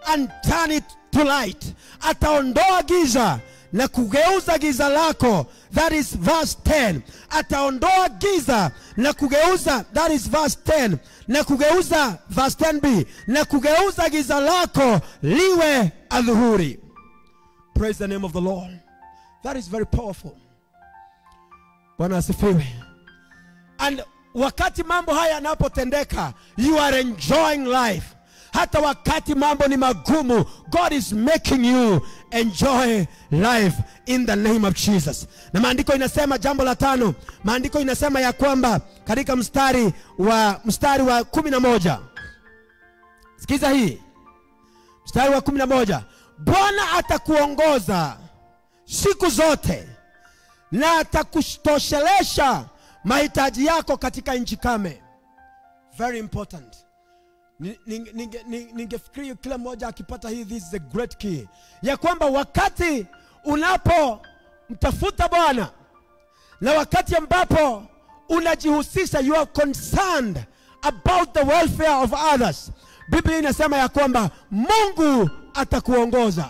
and turn it to light ataondoa giza na kugeuza giza lako that is verse 10 ataondoa giza na kugeuza that is verse 10 na kugeuza verse 10b na kugeuza giza lako liwe adhuhuri praise the name of the lord that is very powerful bwana asifiwe and wakati mambo haya yanapotendeka you are enjoying life hata wakati mambo ni magumu god is making you enjoy life in the name of jesus na maandiko inasema jambo la tano maandiko inasema ya kwamba katika mstari wa mstari wa kumi na moja sikiza hii mstari wa kumi na moja bwana atakuongoza siku zote na atakutoshelesha mahitaji yako katika nchi kame very important Ni- ninge- ninge- ninge- ningefikiri kila mmoja akipata hii this is a great key ya kwamba wakati unapomtafuta bwana na wakati ambapo unajihusisha you are concerned about the welfare of others biblia inasema ya kwamba mungu atakuongoza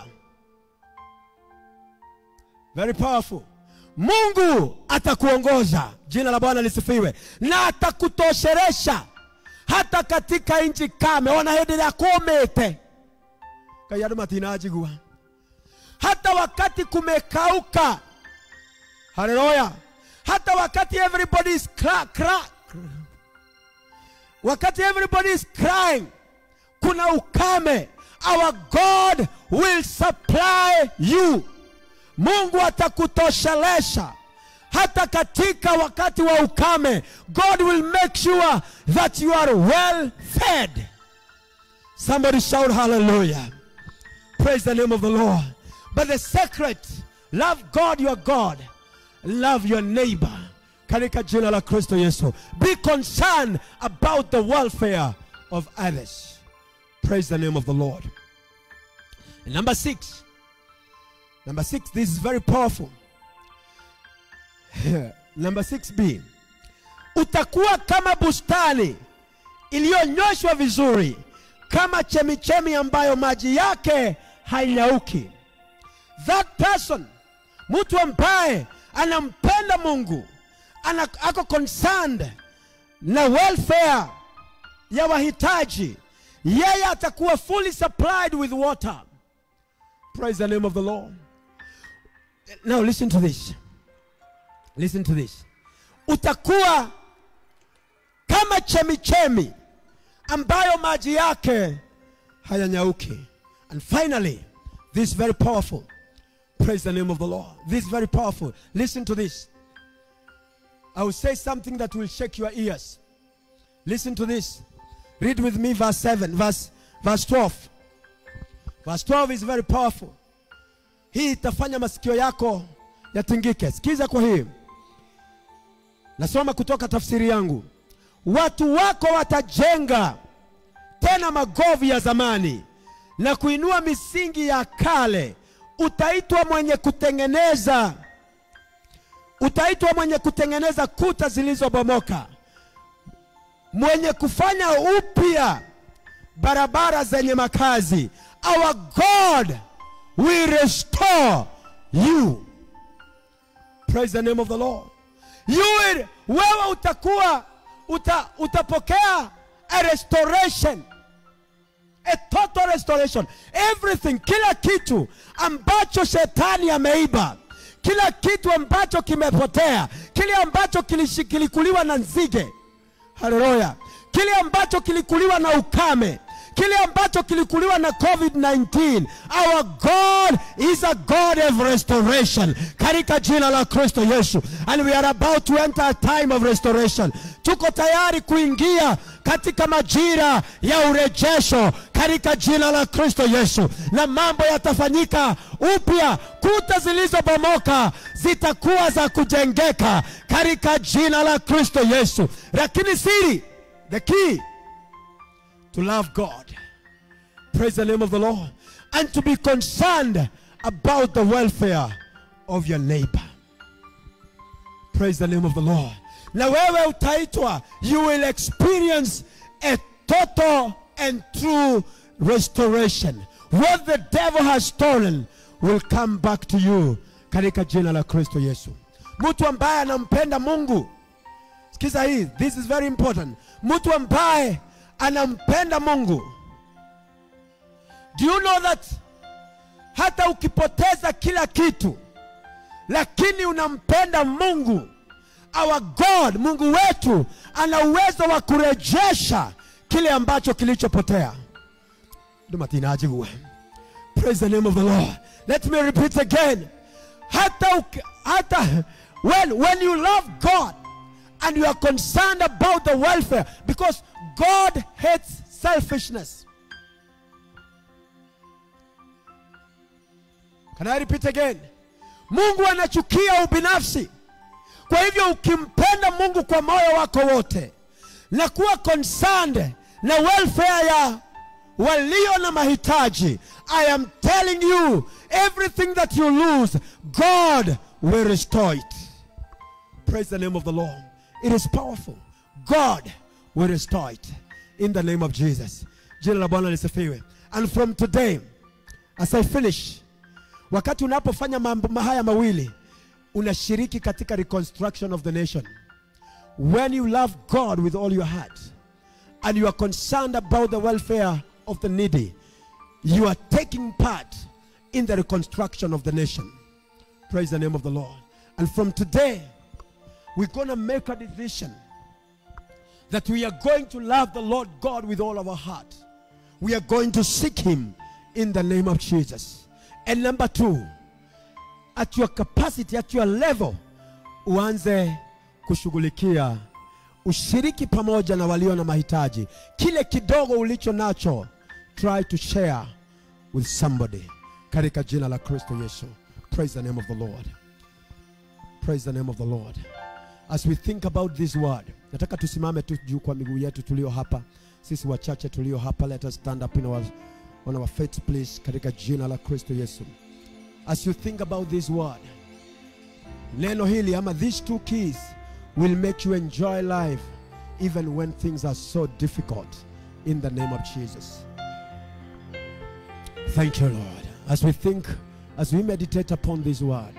very powerful mungu atakuongoza jina la bwana lisifiwe na atakutosheresha hata katika nchi kame ona hĩndĩ ĩrĩa kũmĩte ngai andũ matinanjigua hata wakati kumekauka haleluya hata wakati everybody is cra, cra, wakati everybody is crying kuna ukame our god will supply you mungu atakutoshelesha hata katika wakati wa ukame god will make sure that you are well fed somebody shout hallelujah praise the name of the lord but the secret love god your god love your neighbor katika jina la kristo yesu be concerned about the welfare of others praise the name of the lord and number six number six this is very powerful number 6b utakuwa kama bustani iliyonyoshwa vizuri kama chemichemi ambayo maji yake hainyauki that person mtu ambaye anampenda mungu ana, ako concerned na welfare ya wahitaji yeye atakuwa fully supplied with water praise the name of the lord now listen to this listen to this utakuwa kama chemichemi ambayo maji yake hayanyauki and finally this is very powerful praise the name of the lord this is very powerful listen to this i will say something that will shake your ears listen to this read with me verse 7 verse verse 12 verse 12 is very powerful hii itafanya masikio yako yatingike sikiza kwa hii nasoma kutoka tafsiri yangu watu wako watajenga tena magovi ya zamani na kuinua misingi ya kale utaitwa mwenye kutengeneza utaitwa mwenye kutengeneza kuta zilizobomoka mwenye kufanya upya barabara zenye makazi our god will restore you praise the name of the lord you will, wewe utakuwa uta, utapokea a restoration a total restoration everything kila kitu ambacho shetani ameiba kila kitu ambacho kimepotea kile ambacho kilishi- kilikuliwa na nzige haleluya kile ambacho kilikuliwa na ukame kile ambacho kilikuliwa na covid-19 our god is a god of restoration katika jina la kristo yesu and we are about to enter a time of restoration tuko tayari kuingia katika majira ya urejesho katika jina la kristo yesu na mambo yatafanyika upya kuta zilizobomoka zitakuwa za kujengeka katika jina la kristo yesu lakini siri the key to love God. Praise the name of the Lord. And to be concerned about the welfare of your neighbor. Praise the name of the Lord. Na wewe utaitwa, you will experience a total and true restoration. what the devil has stolen will come back to you katika jina la kristo yesu mtu ambaye anampenda mungu sikiza hii this is very important mtu ambaye anampenda mungu do you know that hata ukipoteza kila kitu lakini unampenda mungu our god mungu wetu ana uwezo wa kurejesha kile ambacho kilichopotea ndomatinajigue praise the name of the lord let me repeat again hata, uki- hata when, when you love god and you are concerned about the welfare because god hates selfishness can i repeat again mungu anachukia ubinafsi kwa hivyo ukimpenda mungu kwa moyo wako wote na kuwa concerned na welfare ya walio na mahitaji i am telling you everything that you lose god will restore it praise the name of the lord it is powerful god will restore it in the name of jesus jina la bwana lisifiwe and from today as i finish wakati unapofanya mambo haya mawili unashiriki katika reconstruction of the nation when you love god with all your heart and you are concerned about the welfare of the needy you are taking part in the reconstruction of the nation praise the name of the lord and from today we're going to make a decision that we are going to love the lord god with all our heart we are going to seek him in the name of jesus and number two at your capacity at your level uanze kushughulikia ushiriki pamoja na walio na mahitaji kile kidogo ulicho nacho try to share with somebody katika jina la kristo yesu praise the name of the lord praise the name of the lord as we think about this word nataka tusimame tu juu kwa miguu yetu tulio hapa sisi wachache tulio hapa let us stand up in our, on our feet please katika jina la kristo yesu as you think about this word neno hili ama these two keys will make you enjoy life even when things are so difficult in the name of jesus thank you lord as we think as we meditate upon this word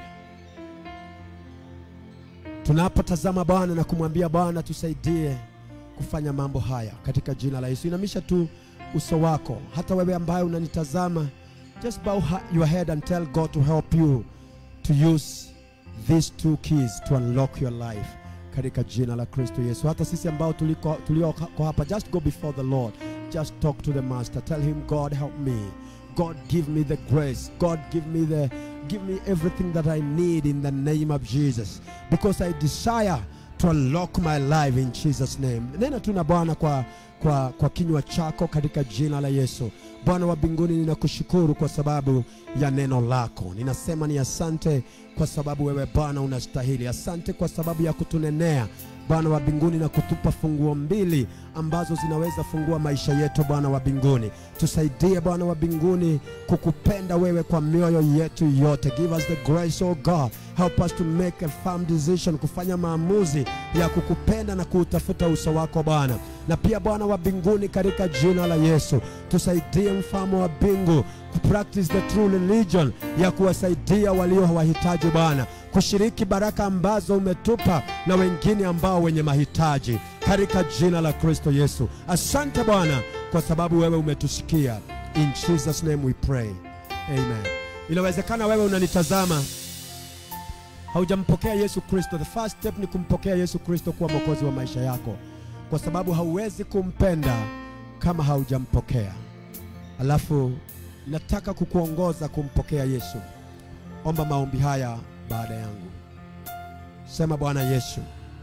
tunapotazama bwana na kumwambia bwana tusaidie kufanya mambo haya katika jina la yesu inamisha tu uso wako hata wewe ambaye unanitazama just bow ha- your head and tell god to help you to use these two keys to unlock your life katika jina la kristo yesu hata sisi ambao tuliko tulioko hapa just go before the lord just talk to the master tell him god help me god give me the grace god give me the give me everything that i need in the name of jesus because i desire to unlock my life in jesus name nena tu na bwana kwa, kwa, kwa kinywa chako katika jina la yesu bwana wa mbinguni ninakushukuru kwa sababu ya neno lako ninasema ni asante kwa sababu wewe bwana unastahili asante kwa sababu ya kutunenea bwana wa mbinguni na kutupa funguo mbili ambazo zinaweza fungua maisha yetu bwana wa mbinguni tusaidie bwana wa mbinguni kukupenda wewe kwa mioyo yetu yote give us the grace oh god help us to make a firm decision kufanya maamuzi ya kukupenda na kuutafuta uso wako bwana na pia bwana wa mbinguni katika jina la yesu tusaidie mfamo wa mbingu kupractice the true religion ya kuwasaidia walio wahitaji bwana kushiriki baraka ambazo umetupa na wengine ambao wenye mahitaji katika jina la kristo yesu asante bwana kwa sababu wewe umetusikia in jesus name we pray amen inawezekana wewe unanitazama haujampokea yesu kristo the first step ni kumpokea yesu kristo kuwa mwokozi wa maisha yako kwa sababu hauwezi kumpenda kama haujampokea alafu nataka kukuongoza kumpokea yesu omba maombi haya baada yangu sema bwana yesu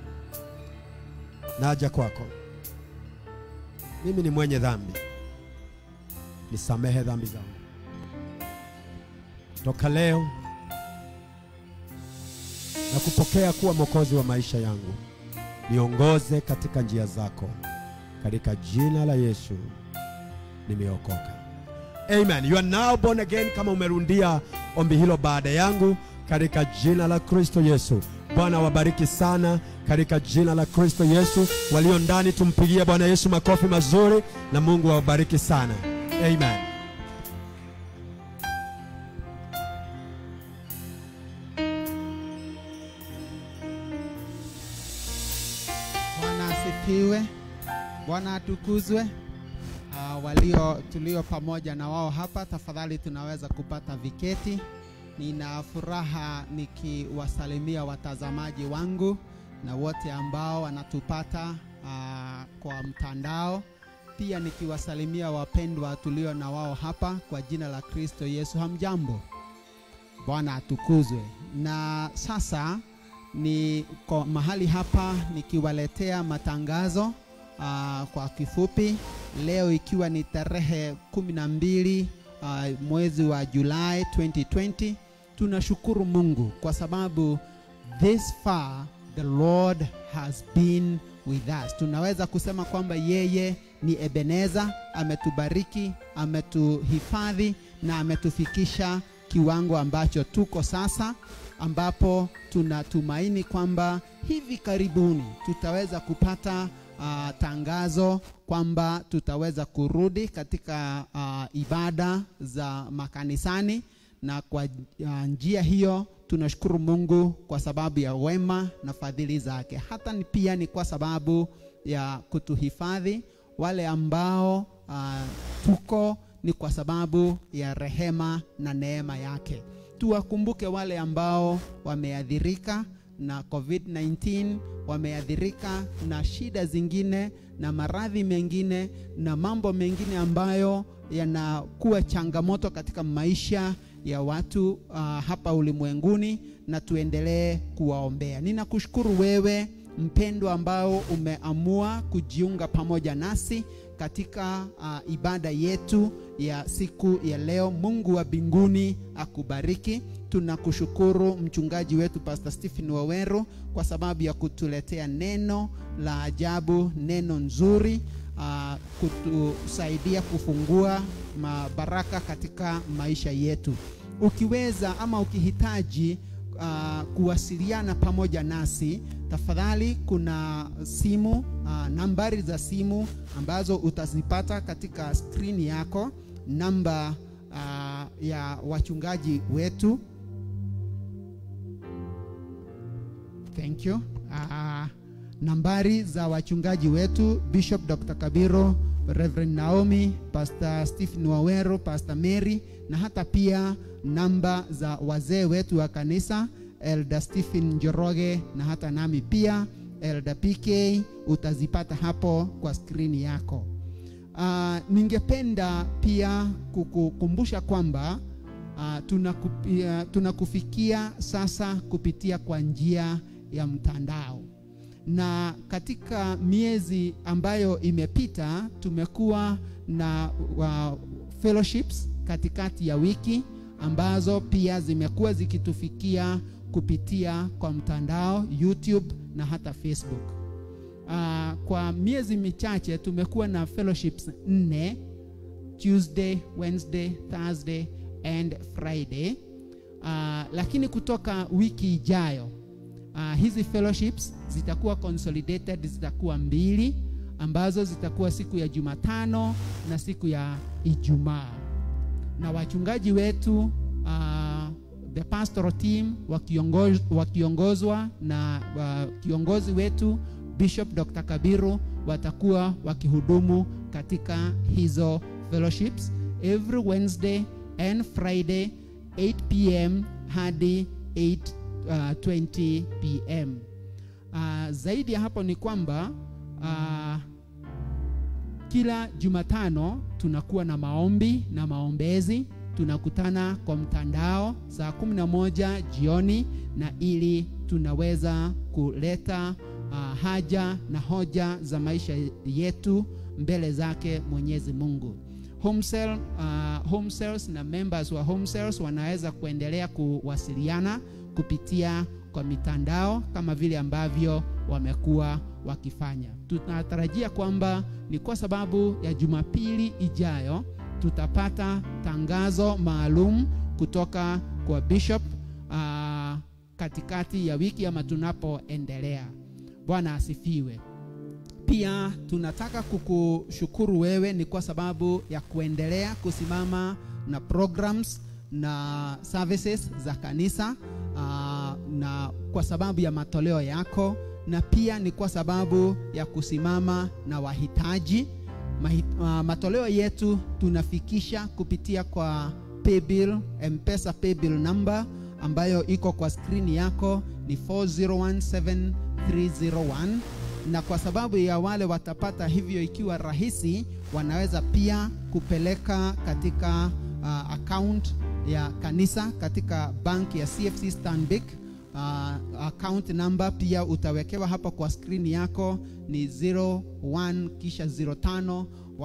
naja kwako mimi ni mwenye dhambi nisamehe dhambi zangu toka leo na kupokea kuwa mwokozi wa maisha yangu niongoze katika njia zako katika jina la yesu nimeokoka amen you are now born again kama umerundia ombi hilo baada yangu katika jina la kristo yesu bwana wabariki sana katika jina la kristo yesu walio ndani tumpigie bwana yesu makofi mazuri na mungu awabariki sana amen asifiwe. Bwana atukuzwe. Uh, walio tulio pamoja na wao hapa, tafadhali tunaweza kupata viketi. Nina furaha nikiwasalimia watazamaji wangu na wote ambao wanatupata uh, kwa mtandao, pia nikiwasalimia wapendwa tulio na wao hapa kwa jina la Kristo Yesu. Hamjambo? Bwana atukuzwe. Na sasa ni kwa mahali hapa nikiwaletea matangazo uh, kwa kifupi leo ikiwa ni tarehe kumi na mbili uh, mwezi wa Julai 2020 tunashukuru Mungu kwa sababu this far the Lord has been with us. Tunaweza kusema kwamba yeye ni Ebeneza, ametubariki, ametuhifadhi na ametufikisha kiwango ambacho tuko sasa, ambapo tunatumaini kwamba hivi karibuni tutaweza kupata uh, tangazo kwamba tutaweza kurudi katika uh, ibada za makanisani, na kwa uh, njia hiyo tunashukuru Mungu kwa sababu ya wema na fadhili zake. Hata ni pia ni kwa sababu ya kutuhifadhi wale ambao uh, tuko ni kwa sababu ya rehema na neema yake. Tuwakumbuke wale ambao wameathirika na COVID-19, wameathirika na shida zingine na maradhi mengine na mambo mengine ambayo yanakuwa changamoto katika maisha ya watu uh, hapa ulimwenguni, na tuendelee kuwaombea. Ninakushukuru wewe mpendwa ambao umeamua kujiunga pamoja nasi katika uh, ibada yetu ya siku ya leo. Mungu wa mbinguni akubariki. Tunakushukuru mchungaji wetu Pastor Stephen Waweru kwa sababu ya kutuletea neno la ajabu, neno nzuri uh, kutusaidia kufungua mabaraka katika maisha yetu. Ukiweza ama ukihitaji uh, kuwasiliana pamoja nasi, tafadhali kuna simu uh, nambari za simu ambazo utazipata katika skrini yako, namba uh, ya wachungaji wetu. Thank you. Uh, nambari za wachungaji wetu Bishop Dr. Kabiro, Reverend Naomi, Pastor Stephen Wawero, Pastor Mary na hata pia namba za wazee wetu wa kanisa Elder Stephen Njoroge na hata nami pia Elder PK utazipata hapo kwa skrini yako. Uh, ningependa pia kukukumbusha kwamba uh, tunakupia, tunakufikia sasa kupitia kwa njia ya mtandao na katika miezi ambayo imepita tumekuwa na uh, fellowships katikati ya wiki ambazo pia zimekuwa zikitufikia kupitia kwa mtandao YouTube na hata Facebook. Uh, kwa miezi michache tumekuwa na fellowships nne Tuesday, Wednesday, Thursday and Friday. Uh, lakini kutoka wiki ijayo uh, hizi fellowships zitakuwa consolidated, zitakuwa mbili ambazo zitakuwa siku ya Jumatano na siku ya Ijumaa, na wachungaji wetu uh, the pastoral team wakiongozwa, wakiongozwa na uh, kiongozi wetu Bishop Dr. Kabiru watakuwa wakihudumu katika hizo fellowships every Wednesday and Friday 8 pm hadi 8 uh, 20 pm. Uh, zaidi ya hapo ni kwamba uh, kila Jumatano tunakuwa na maombi na maombezi. Tunakutana kwa mtandao saa kumi na moja jioni, na ili tunaweza kuleta uh, haja na hoja za maisha yetu mbele zake Mwenyezi Mungu. Home cell, uh, home cells na members wa home cells wanaweza kuendelea kuwasiliana kupitia kwa mitandao kama vile ambavyo wamekuwa wakifanya. Tunatarajia kwamba ni kwa sababu ya Jumapili ijayo tutapata tangazo maalum kutoka kwa bishop uh, katikati ya wiki ama tunapoendelea. Bwana asifiwe. Pia tunataka kukushukuru wewe ni kwa sababu ya kuendelea kusimama na programs na services za kanisa uh, na kwa sababu ya matoleo yako na pia ni kwa sababu ya kusimama na wahitaji. Mahi, uh, matoleo yetu tunafikisha kupitia kwa paybill, M-Pesa paybill number ambayo iko kwa skrini yako ni 4017301 na kwa sababu ya wale watapata hivyo ikiwa rahisi, wanaweza pia kupeleka katika uh, account ya kanisa katika bank ya CFC Stanbic. Uh, account number pia utawekewa hapa kwa skrini yako ni 01 kisha 05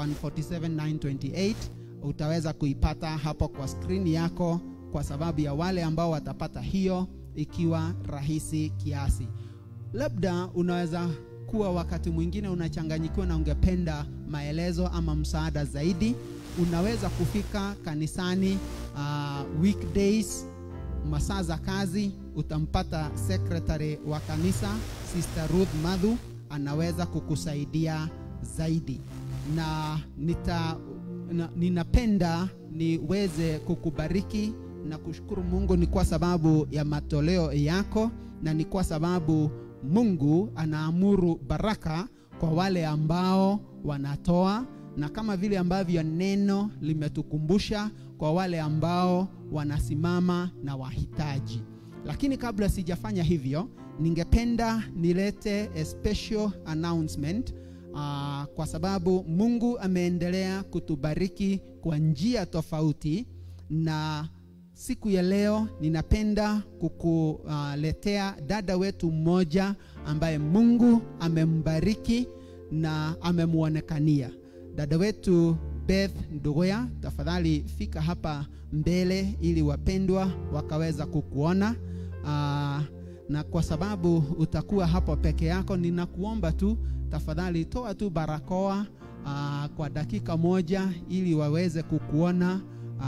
147928 utaweza kuipata hapo kwa skrini yako kwa sababu ya wale ambao watapata hiyo ikiwa rahisi kiasi. Labda unaweza kuwa wakati mwingine unachanganyikiwa na ungependa maelezo ama msaada zaidi, unaweza kufika kanisani uh, weekdays masaa za kazi, utampata secretary wa kanisa Sister Ruth Madhu, anaweza kukusaidia zaidi na nita na, ninapenda niweze kukubariki na kushukuru Mungu ni kwa sababu ya matoleo yako na ni kwa sababu Mungu anaamuru baraka kwa wale ambao wanatoa na kama vile ambavyo neno limetukumbusha kwa wale ambao wanasimama na wahitaji. Lakini kabla sijafanya hivyo, ningependa nilete a special announcement uh, kwa sababu Mungu ameendelea kutubariki kwa njia tofauti na siku ya leo ninapenda kukuletea uh, dada wetu mmoja ambaye Mungu amembariki na amemwonekania. Dada wetu Beth Ndugoya, tafadhali fika hapa mbele ili wapendwa wakaweza kukuona. Uh, na kwa sababu utakuwa hapo peke yako, ninakuomba tu tafadhali toa tu barakoa uh, kwa dakika moja ili waweze kukuona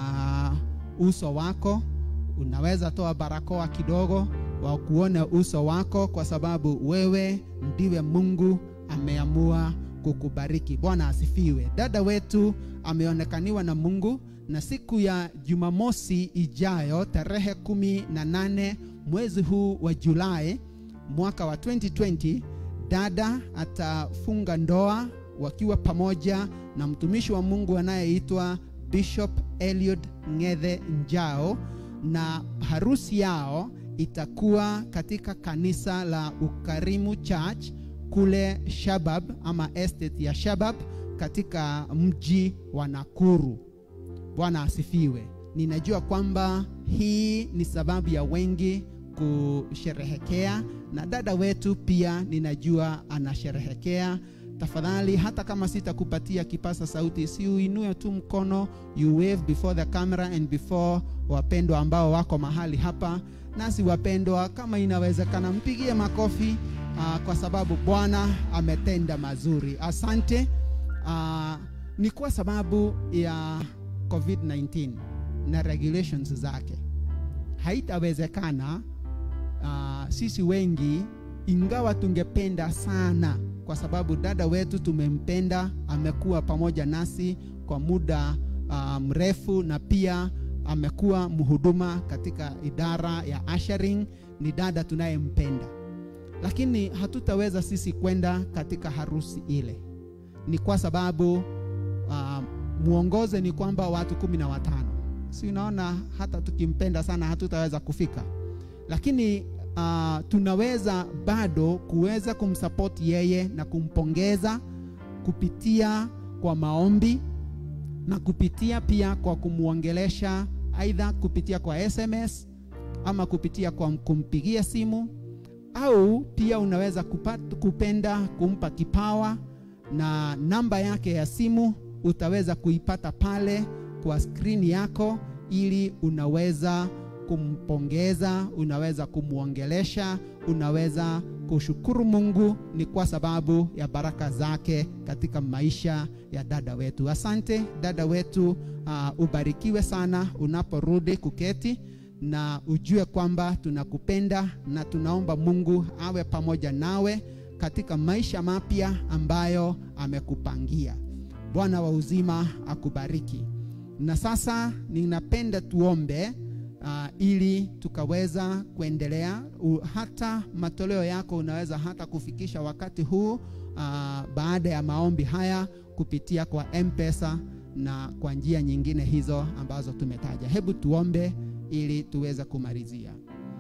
uh, uso wako. Unaweza toa barakoa kidogo wakuone uso wako, kwa sababu wewe ndiwe Mungu ameamua kukubariki. Bwana asifiwe. Dada wetu ameonekaniwa na Mungu, na siku ya Jumamosi ijayo tarehe kumi na nane mwezi huu wa Julai mwaka wa 2020 dada atafunga ndoa wakiwa pamoja na mtumishi wa Mungu anayeitwa Bishop Eliud Ng'ethe Njao, na harusi yao itakuwa katika kanisa la Ukarimu Church kule Shabab ama estate ya Shabab katika mji wa Nakuru. Bwana asifiwe. Ninajua kwamba hii ni sababu ya wengi kusherehekea na dada wetu pia ninajua anasherehekea. Tafadhali, hata kama sitakupatia kipasa sauti, si uinue tu mkono, you wave before the camera and before wapendwa ambao wako mahali hapa. Nasi wapendwa, kama inawezekana, mpigie makofi uh, kwa sababu Bwana ametenda mazuri. Asante. Uh, ni kwa sababu ya COVID-19 na regulations zake haitawezekana uh, sisi wengi ingawa tungependa sana, kwa sababu dada wetu tumempenda, amekuwa pamoja nasi kwa muda uh, mrefu, na pia amekuwa mhuduma katika idara ya ushering. Ni dada tunayempenda, lakini hatutaweza sisi kwenda katika harusi ile. Ni kwa sababu uh, mwongoze ni kwamba watu kumi na watano, si unaona, hata tukimpenda sana hatutaweza kufika lakini uh, tunaweza bado kuweza kumsapoti yeye na kumpongeza kupitia kwa maombi na kupitia pia kwa kumwongelesha, aidha kupitia kwa SMS ama kupitia kwa kumpigia simu, au pia unaweza kupata, kupenda kumpa kipawa na namba yake ya simu utaweza kuipata pale kwa skrini yako, ili unaweza kumpongeza, unaweza kumwongelesha, unaweza kushukuru Mungu ni kwa sababu ya baraka zake katika maisha ya dada wetu. Asante dada wetu, uh, ubarikiwe sana unaporudi kuketi, na ujue kwamba tunakupenda na tunaomba Mungu awe pamoja nawe katika maisha mapya ambayo amekupangia. Bwana wa uzima akubariki. Na sasa ninapenda tuombe. Uh, uh, ili tukaweza kuendelea U, hata matoleo yako unaweza hata kufikisha wakati huu uh, baada ya maombi haya kupitia kwa mpesa na kwa njia nyingine hizo ambazo tumetaja hebu tuombe ili tuweze kumalizia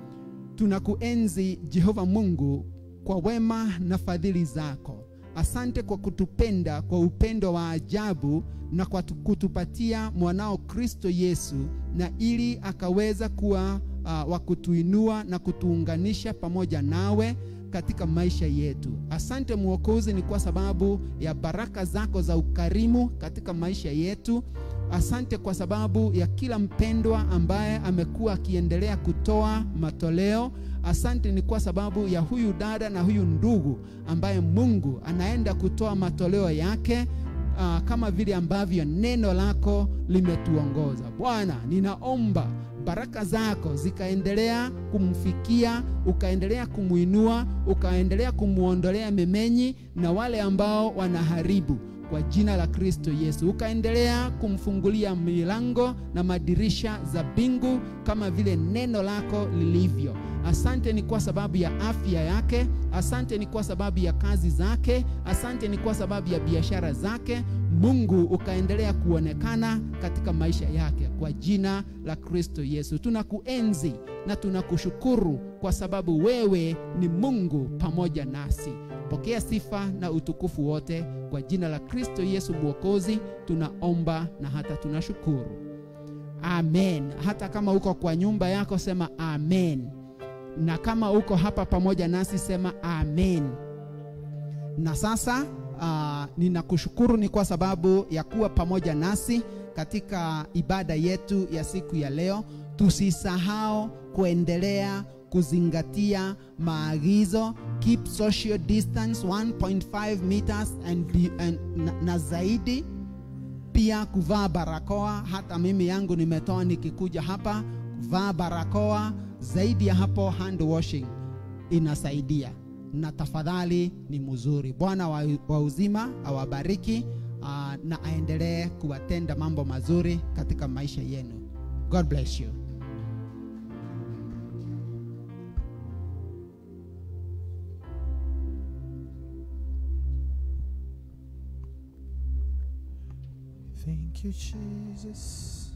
tunakuenzi jehova mungu kwa wema na fadhili zako asante kwa kutupenda kwa upendo wa ajabu na kwa tu- kutupatia mwanao kristo yesu na ili akaweza kuwa uh, wa kutuinua na kutuunganisha pamoja nawe katika maisha yetu asante mwokozi ni kwa sababu ya baraka zako za ukarimu katika maisha yetu asante kwa sababu ya kila mpendwa ambaye amekuwa akiendelea kutoa matoleo asante ni kwa sababu ya huyu dada na huyu ndugu ambaye mungu anaenda kutoa matoleo yake uh, kama vile ambavyo neno lako limetuongoza bwana ninaomba baraka zako zikaendelea kumfikia ukaendelea kumwinua ukaendelea kumwondolea memenyi na wale ambao wanaharibu kwa jina la kristo yesu ukaendelea kumfungulia milango na madirisha za mbingu kama vile neno lako lilivyo asante ni kwa sababu ya afya yake asante ni kwa sababu ya kazi zake asante ni kwa sababu ya biashara zake mungu ukaendelea kuonekana katika maisha yake kwa jina la kristo yesu tunakuenzi na tunakushukuru kwa sababu wewe ni mungu pamoja nasi pokea sifa na utukufu wote kwa jina la kristo yesu mwokozi tunaomba na hata tunashukuru amen hata kama uko kwa nyumba yako sema amen na kama uko hapa pamoja nasi sema amen na sasa uh, ninakushukuru ni kwa sababu ya kuwa pamoja nasi katika ibada yetu ya siku ya leo tusisahau kuendelea kuzingatia maagizo keep social distance 1.5 meters and, be, and na, na zaidi pia kuvaa barakoa hata mimi yangu nimetoa nikikuja hapa kuvaa barakoa zaidi ya hapo hand washing inasaidia na tafadhali ni mzuri bwana wa, wa uzima awabariki uh, na aendelee kuwatenda mambo mazuri katika maisha yenu god bless you Thank you, Jesus.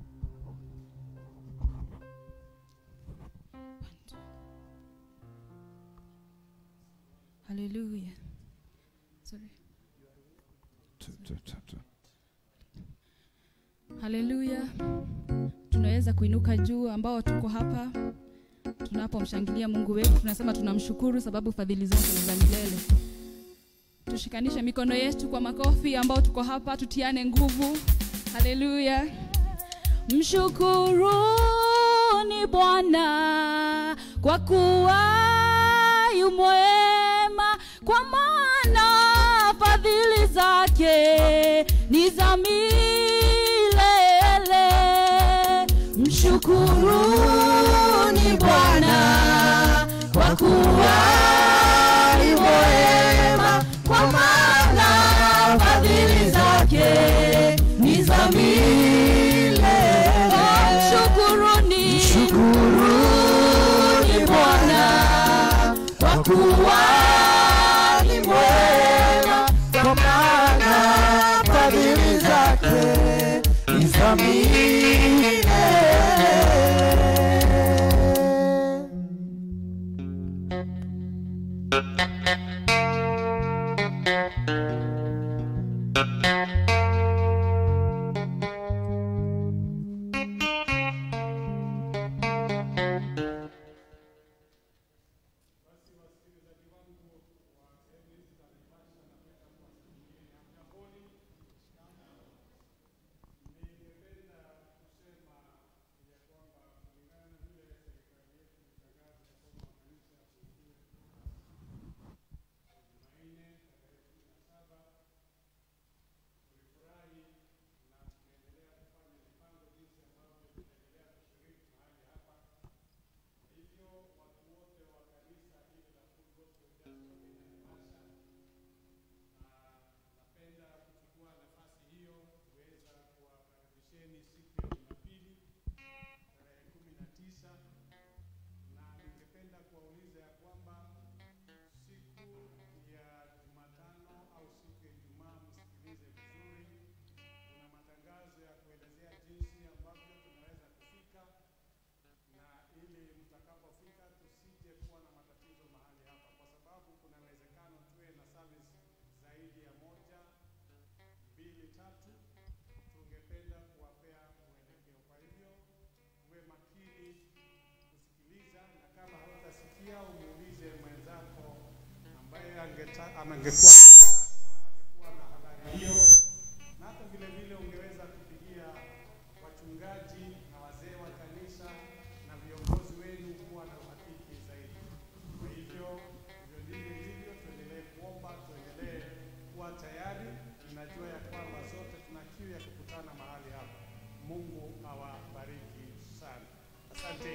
Hallelujah. Sorry. Haleluya. Tunaweza kuinuka juu ambao tuko hapa tunapomshangilia Mungu wetu, tunasema tunamshukuru sababu fadhili zake ni za milele. Tushikanishe mikono yetu kwa makofi ambao tuko hapa, tutiane nguvu. Haleluya. Mshukuruni Bwana kwa kuwa yu mwema, kwa maana fadhili zake ni za milele. Mshukuruni Bwana kwa kuwa yu mwema, kwa maana fadhili zake ni za milele. Mshukuruni, mshukuruni Bwana kwa kuwa ni mwema, Kwa maana fadhili zake ni za milele. mbili tatu tungependa kuwapea mwelekeo. Kwa hivyo uwe makini kusikiliza, na kama hautasikia umuulize mwenzako ambaye angeta- angekuwa angekuwa na habari hiyo, na hata vile vile ungeweza kupigia wachungaji na wazee wa kanisa na viongozi wenu kuwa na uhakiki zaidi. Kwa hivyo hivyo ndivyo hivyo, tuendelee kuomba, tuendelee kuwa tayari. Ninajua ya kwamba zote tuna kiu ya kukutana mahali hapa. Mungu awabariki sana. Asante.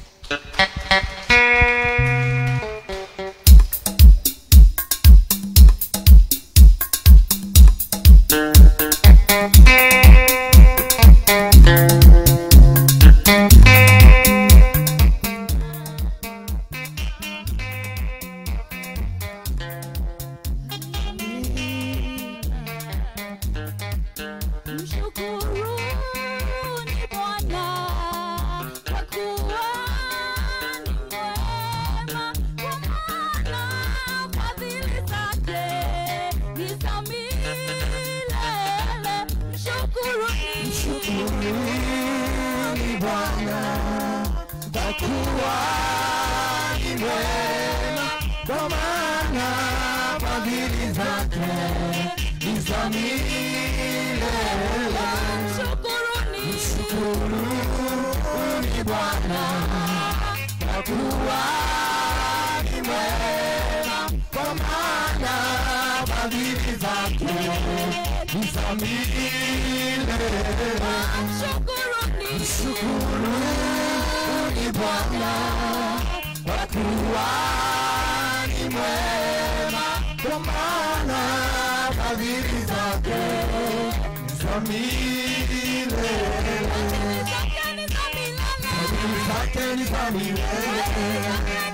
Mshukuruni Bwana kwa kuwa ni mwema, kwa maana fadhili zake ni za milele. Mshukuruni Bwana kwa kuwa ni mwema, kwa maana fadhili zake ni za milele. Mshukuruni Bwana kwa kuwa ni mwema, kwa maana fadhili zake ni za milele. Mshukuruni Bwana kwa kuwa ni mwema, kwa maana fadhili zake ni za milele. Fadhili zake ni za milele.